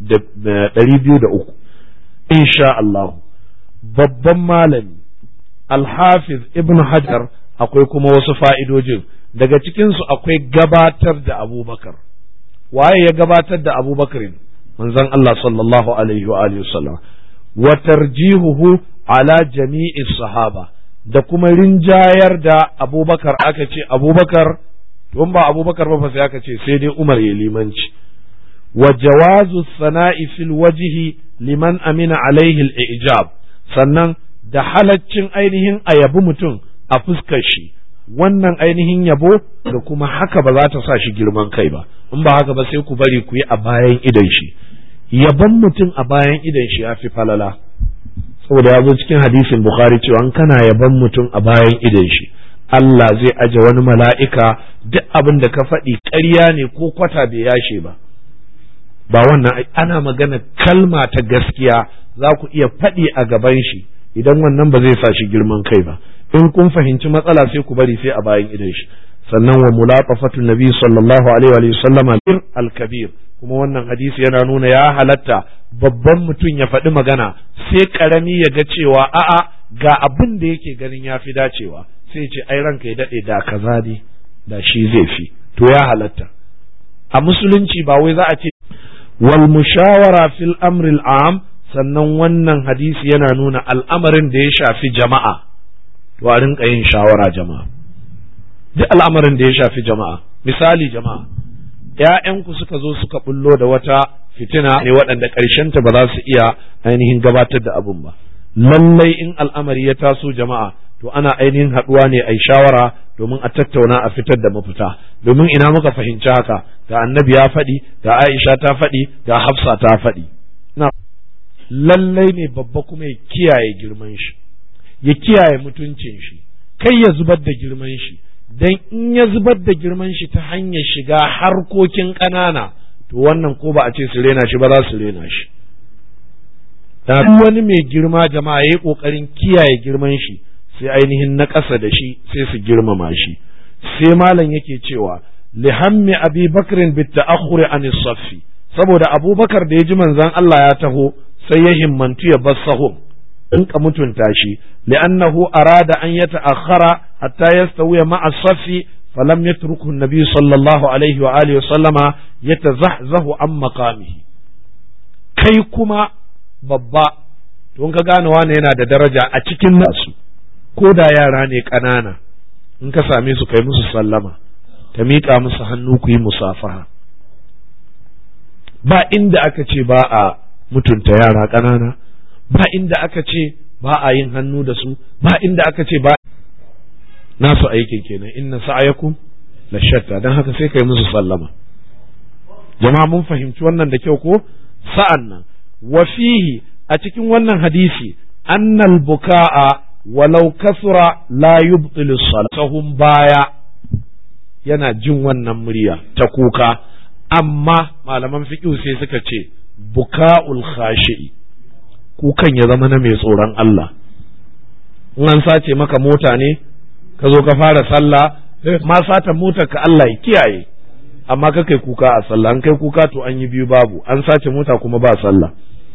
ɗari biyu da uku insha Allah babban malami alhafiz ibn hajar akwai kuma wasu fa'idojin daga cikinsu akwai gabatar da abubakar waye ya gabatar da abubakar manzon Allah sallallahu alaihi wa alihi wasallam wa tarjihuhu ala jami'i sahaba da kuma rinjayar da abubakar aka ce abubakar don ba abubakar ba sai aka ce sai dai umar ya limanci wa jawazu sana'i fil wajhi liman amina alaihi al-ijab sannan da halaccin ainihin a yabi mutum a fuskar shi wannan ainihin yabo da kuma haka ba za ta sa shi girman kai ba in ba haka ba sai ku bari ku yi a bayan idan shi yaban mutum a bayan idan shi ya fi falala saboda ya zo cikin hadisin bukhari cewa kana yaban mutum a bayan idan shi Allah zai aje wani mala'ika duk abin da ka faɗi ƙarya ne ko kwata bai yashe ba ba wannan ana magana kalma ta gaskiya za ku iya faɗi a gaban shi idan wannan ba zai sa shi girman kai ba in kun fahimci matsala sai ku bari sai a bayan idan shi sannan wa mulaqafatu nabi sallallahu alaihi wa sallama al-kabir kuma wannan hadisi yana nuna ya halatta babban mutum ya faɗi magana sai karami ya ga cewa a'a ga abin da yake ganin ya fi dacewa sai ce ai ranka ya daɗe da kaza ne da shi zai fi to ya halatta a musulunci ba wai za a ce wal mushawara fil amril am sannan wannan hadisi yana nuna al'amarin da ya shafi jama'a to a rinka yin shawara jama'a duk al'amarin da ya shafi jama'a misali jama'a ‘ya'yanku suka zo suka bullo da wata fitina ne waɗanda ƙarshenta ba za su iya ainihin gabatar da abun ba lallai in al'amari ya taso jama'a to ana ainihin haɗuwa ne a shawara domin a tattauna a fitar da mafita domin ina muka fahimci haka ga annabi ya faɗi ga aisha ta faɗi ga hafsa ta faɗi lallai ne babba kuma ya kiyaye girman shi ya kiyaye mutuncin shi kai ya zubar da girman shi dan in ya zubar da girman shi ta hanyar shiga harkokin ƙanana to wannan ko ba a ce su rena shi ba za su rena shi da wani mai girma jama'a ya yi ƙoƙarin kiyaye girman shi sai ainihin na ƙasa da shi sai su girmama shi sai malam yake cewa lihammi abi bakrin bit ta'akhuri an saffi saboda abubakar da ya ji manzon Allah ya taho sai ya himmantu ya bar sahun in ka mutunta shi li'annahu arada an yata'akhkhara hatta yastawiya ma'a saffi falam yatruku an-nabi sallallahu alaihi wa alihi wa sallama yatazahzahu an maqamihi kai kuma babba to ka gane wane yana da daraja a cikin nasu ko da yara ne ƙanana in ka same su kai musu sallama ka miƙa musu hannu ku yi musafaha ba inda aka ce ba a mutunta yara ƙanana ba inda aka ce ba a yin hannu da su ba inda aka ce ba nasu aikin kenan inna sa'ayakum la shatta dan haka sai kai musu sallama jama'a mun fahimci wannan da kyau ko sa'an nan wa fihi a cikin wannan hadisi annal buka'a walau kasura la yubtilu sahun baya yana jin wannan murya ta kuka amma malaman fiqh sai suka ce buka'ul khashi'i kukan ya zama na mai tsoron Allah in an sace maka mota ne ka zo ka fara sallah ma sata motar ka Allah ya kiyaye amma ka kai kuka a sallah an kai kuka to an yi biyu babu an sace mota kuma ba sallah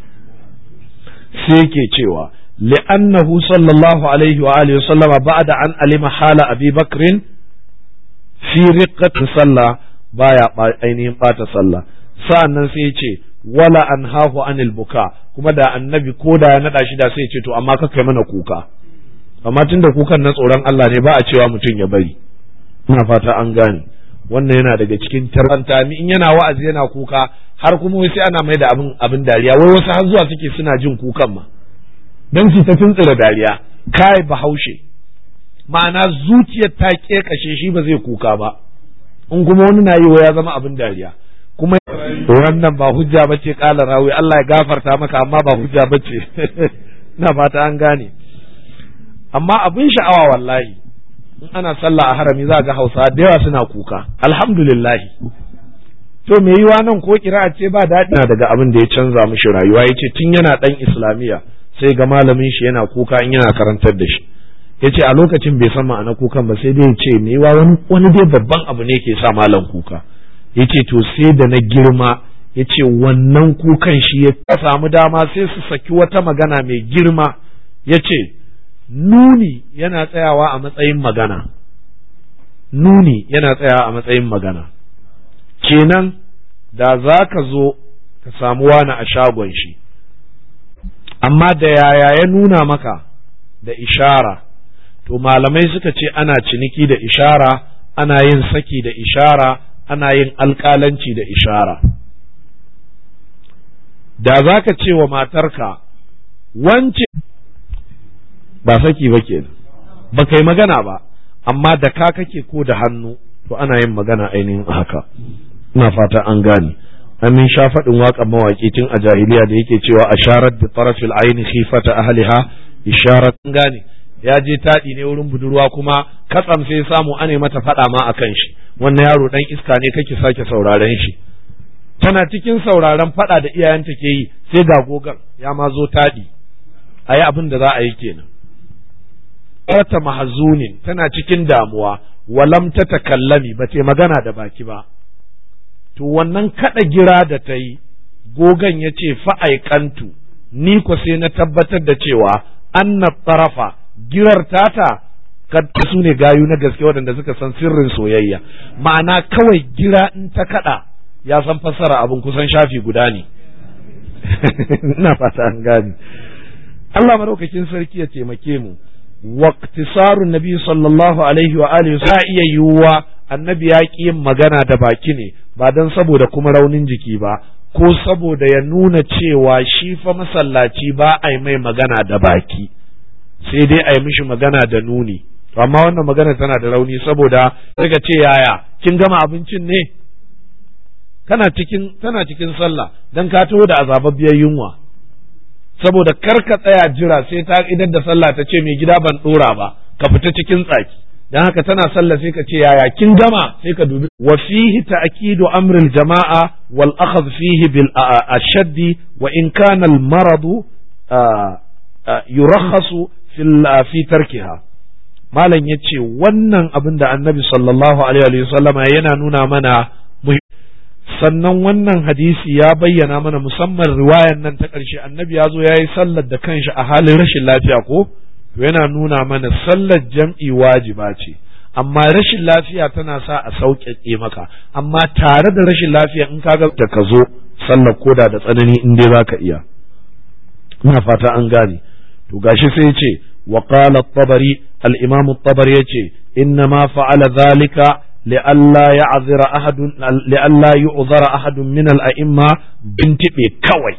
sai ke cewa li'annahu sallallahu alaihi wa alihi sallama ba'da an alima hala abi bakrin fi riqqati sallah baya ainihin bata sallah sa'annan sai ce wala anhahu anil buka kuma da annabi ko da ya nada shi da sai ce to amma ka kai mana kuka amma tunda kukan na tsoron Allah ne ba a cewa mutum ya bari ina fata an gane wannan yana daga cikin taranta in yana wa'azi yana kuka har kuma sai ana mai da abin abin dariya wai wasu har zuwa suke suna jin kukan ma dan su ta tuntsira dariya kai bahaushe ma'ana zuciyar ta kekashe shi ba zai kuka ba in kuma wani na yi wa ya zama abin dariya kuma wannan ba hujja bace kala rawi Allah ya gafarta maka amma ba hujja bace na fata an gane amma abin sha'awa wallahi in ana sallah a harami za ga hausa da yawa suna kuka alhamdulillah to me yiwa nan ko kira ce ba daɗi na daga abin da ya canza mishi rayuwa ya ce tun yana ɗan islamiyya sai ga malamin shi yana kuka in yana karantar da shi ya ce a lokacin bai san ma'ana kukan ba sai dai ya ce me yiwa wani dai babban abu ne ke sa malam kuka ya ce to sai da na girma ya ce wannan kukan shi ya samu dama sai su saki wata magana mai girma ya ce nuni yana tsayawa a matsayin magana nuni yana tsayawa a matsayin magana kenan da za ka zo ka samu wani a shagon shi amma da yaya ya nuna maka da ishara to malamai suka ce ana ciniki da ishara ana yin saki da ishara ana yin alƙalanci da ishara da za ka ce wa matarka wance ba saki ba ke ba kai magana ba amma da ka kake ko da hannu to ana yin magana ainihin haka ina fata an gane amin sha faɗin waƙan mawaƙi tun a jahiliya da yake cewa asharat bi tarafil aini khifata ahliha isharat an gane ya je taɗi ne wurin budurwa kuma katsam sai samu ane mata faɗa ma akan shi wannan yaro dan iska ne kake sake sauraren shi tana cikin sauraren faɗa da iyayenta ke yi sai ga gogan ya ma zo taɗi a yi abin da za a yi kenan ta mahazunin tana cikin damuwa walam ta takallami ba ta magana da baki ba to wannan kada gira da ta yi gogan ya ce fa'aikantu ni ko sai na tabbatar da cewa anna tarafa girar tata kad su ne gayu na gaske waɗanda suka san sirrin soyayya ma'ana kawai gira in ta kada ya san fassara abin kusan shafi guda ne ina fata an gane Allah maraukakin sarki ya taimake mu waqtisarun nabi sallallahu alaihi wa alihi sa iya yiwuwa annabi ya ƙi yin magana da baki ne ba don saboda kuma raunin jiki ba ko saboda ya nuna cewa shi fa masallaci ba a yi mai magana da baki sai dai a yi mishi magana da nuni amma wannan magana tana da rauni saboda daga ce yaya kin gama abincin ne kana cikin tana cikin sallah dan ka taho da azababbiyar yunwa saboda kar ka tsaya jira sai ta idan da sallah ta ce mai gida ban dora ba ka fita cikin tsaki dan haka tana sallah sai ka ce yaya kin gama sai ka dubi wa fihi ta'kidu amril jama'a wal akhadh fihi bil ashaddi wa in kana al maradu yurakhasu fil fi tarkiha malam yace wannan abin da annabi sallallahu alaihi wa sallama yana nuna mana sannan wannan hadisi ya bayyana mana musamman riwayan nan ta ƙarshe annabi ya zo ya yi sallar da kanshi a halin rashin lafiya ko to yana nuna mana sallar jam'i wajiba ce amma rashin lafiya tana sa a sauƙaƙe maka amma tare da rashin lafiya in kaga da ka zo sallar koda da tsanani in dai zaka iya ina fata an gane to gashi sai ce wa qala at-tabari al-imam at-tabari yace inna ma fa'ala dhalika لئلا يعذر أحد لئلا يعذر أحد من الأئمة بنتبه كوي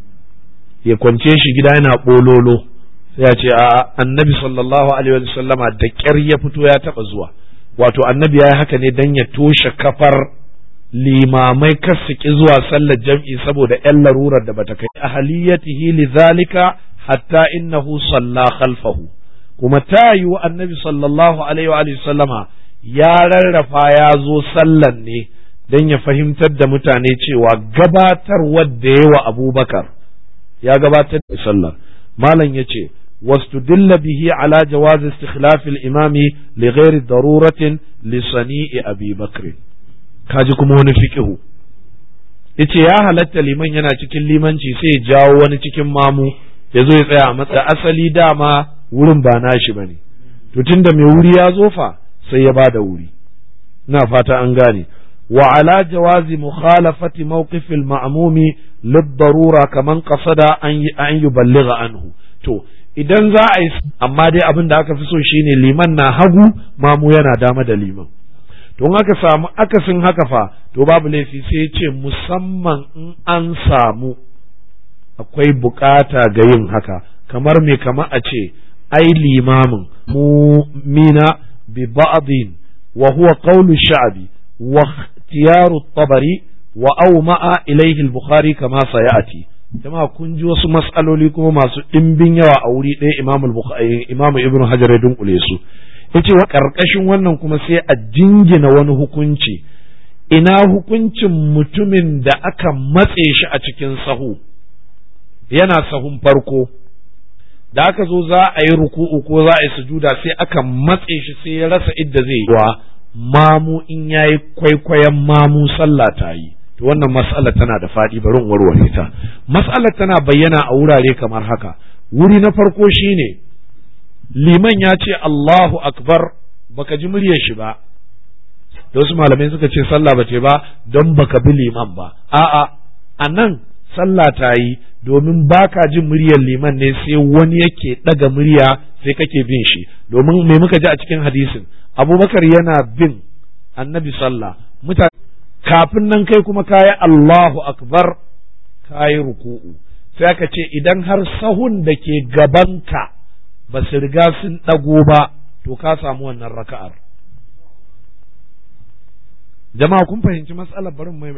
ya kwance shi gida yana bololo sai ya ce a annabi sallallahu alaihi wa sallama da ƙyar ya fito ya taɓa zuwa wato annabi ya yi haka ne dan ya toshe kafar limamai kasiki zuwa sallar jam'i saboda ‘yan larurar da bata kai ahaliyatihi li zalika hatta innahu salla khalfahu kuma ta yi wa annabi sallallahu alaihi wa sallama ya rarrafa ya zo sallan ne don ya fahimtar da mutane cewa gabatar wadda yawa abubakar ya gabatar da sallar malam ya ce واستدل به على جواز استخلاف الإمام لغير ضرورة لصنيع أبي بكر kaji kuma wani fiƙihu yace ya halatta liman yana cikin limanci sai ya jawo wani cikin mamu ya zo ya tsaya a matsa asali dama wurin ba nashi bane to tunda mai wuri ya zo fa sai ya bada wuri ina fata an gane wa ala jawazi mukhalafati mawqif al-ma'mumi lid-darura kaman qasada an an yuballigha anhu to idan za a yi amma dai abin da aka fi so shine liman na hagu mamu yana dama da liman to in aka samu akasin haka fa to babu laifi sai ce musamman in an samu akwai bukata ga yin haka kamar me kamar a ce ai limamin mu mina bi ba'din wa huwa qawlu sha'bi wa ikhtiyaru tabari wa awma'a ilayhi al-bukhari kama sayati jama'a kun ji wasu mas'aloli kuma masu ɗimbin yawa a wuri ɗaya imamu imamu ibnu hajar ya dunkule su yace wa karkashin wannan kuma sai a jingina wani hukunci ina hukuncin mutumin da aka matse shi a cikin sahu yana sahun farko da aka zo za a yi ruku'u ko za a yi sujuda sai aka matse shi sai ya rasa idda zai yi wa mamu in yayi kwaikwayon mamu sallah ta yi to wannan mas'alar tana da faɗi bari in warware ta mas'alar tana bayyana a wurare kamar haka wuri na farko shine liman ya ce Allahu akbar baka ji muryar shi ba da wasu malamai suka ce sallah ba ce ba don baka bi liman ba a'a a nan sallah ta yi domin baka jin muryar liman ne sai wani yake ɗaga murya sai kake bin shi domin me muka ji a cikin hadisin abubakar yana bin annabi sallah mutane kafin nan kai kuma kayi Allahu akbar kayi ruku'u sai aka ce idan har sahun da ke gabanka ba su riga sun ɗago ba to ka samu wannan raka'ar jama'a kun fahimci matsalar barin mai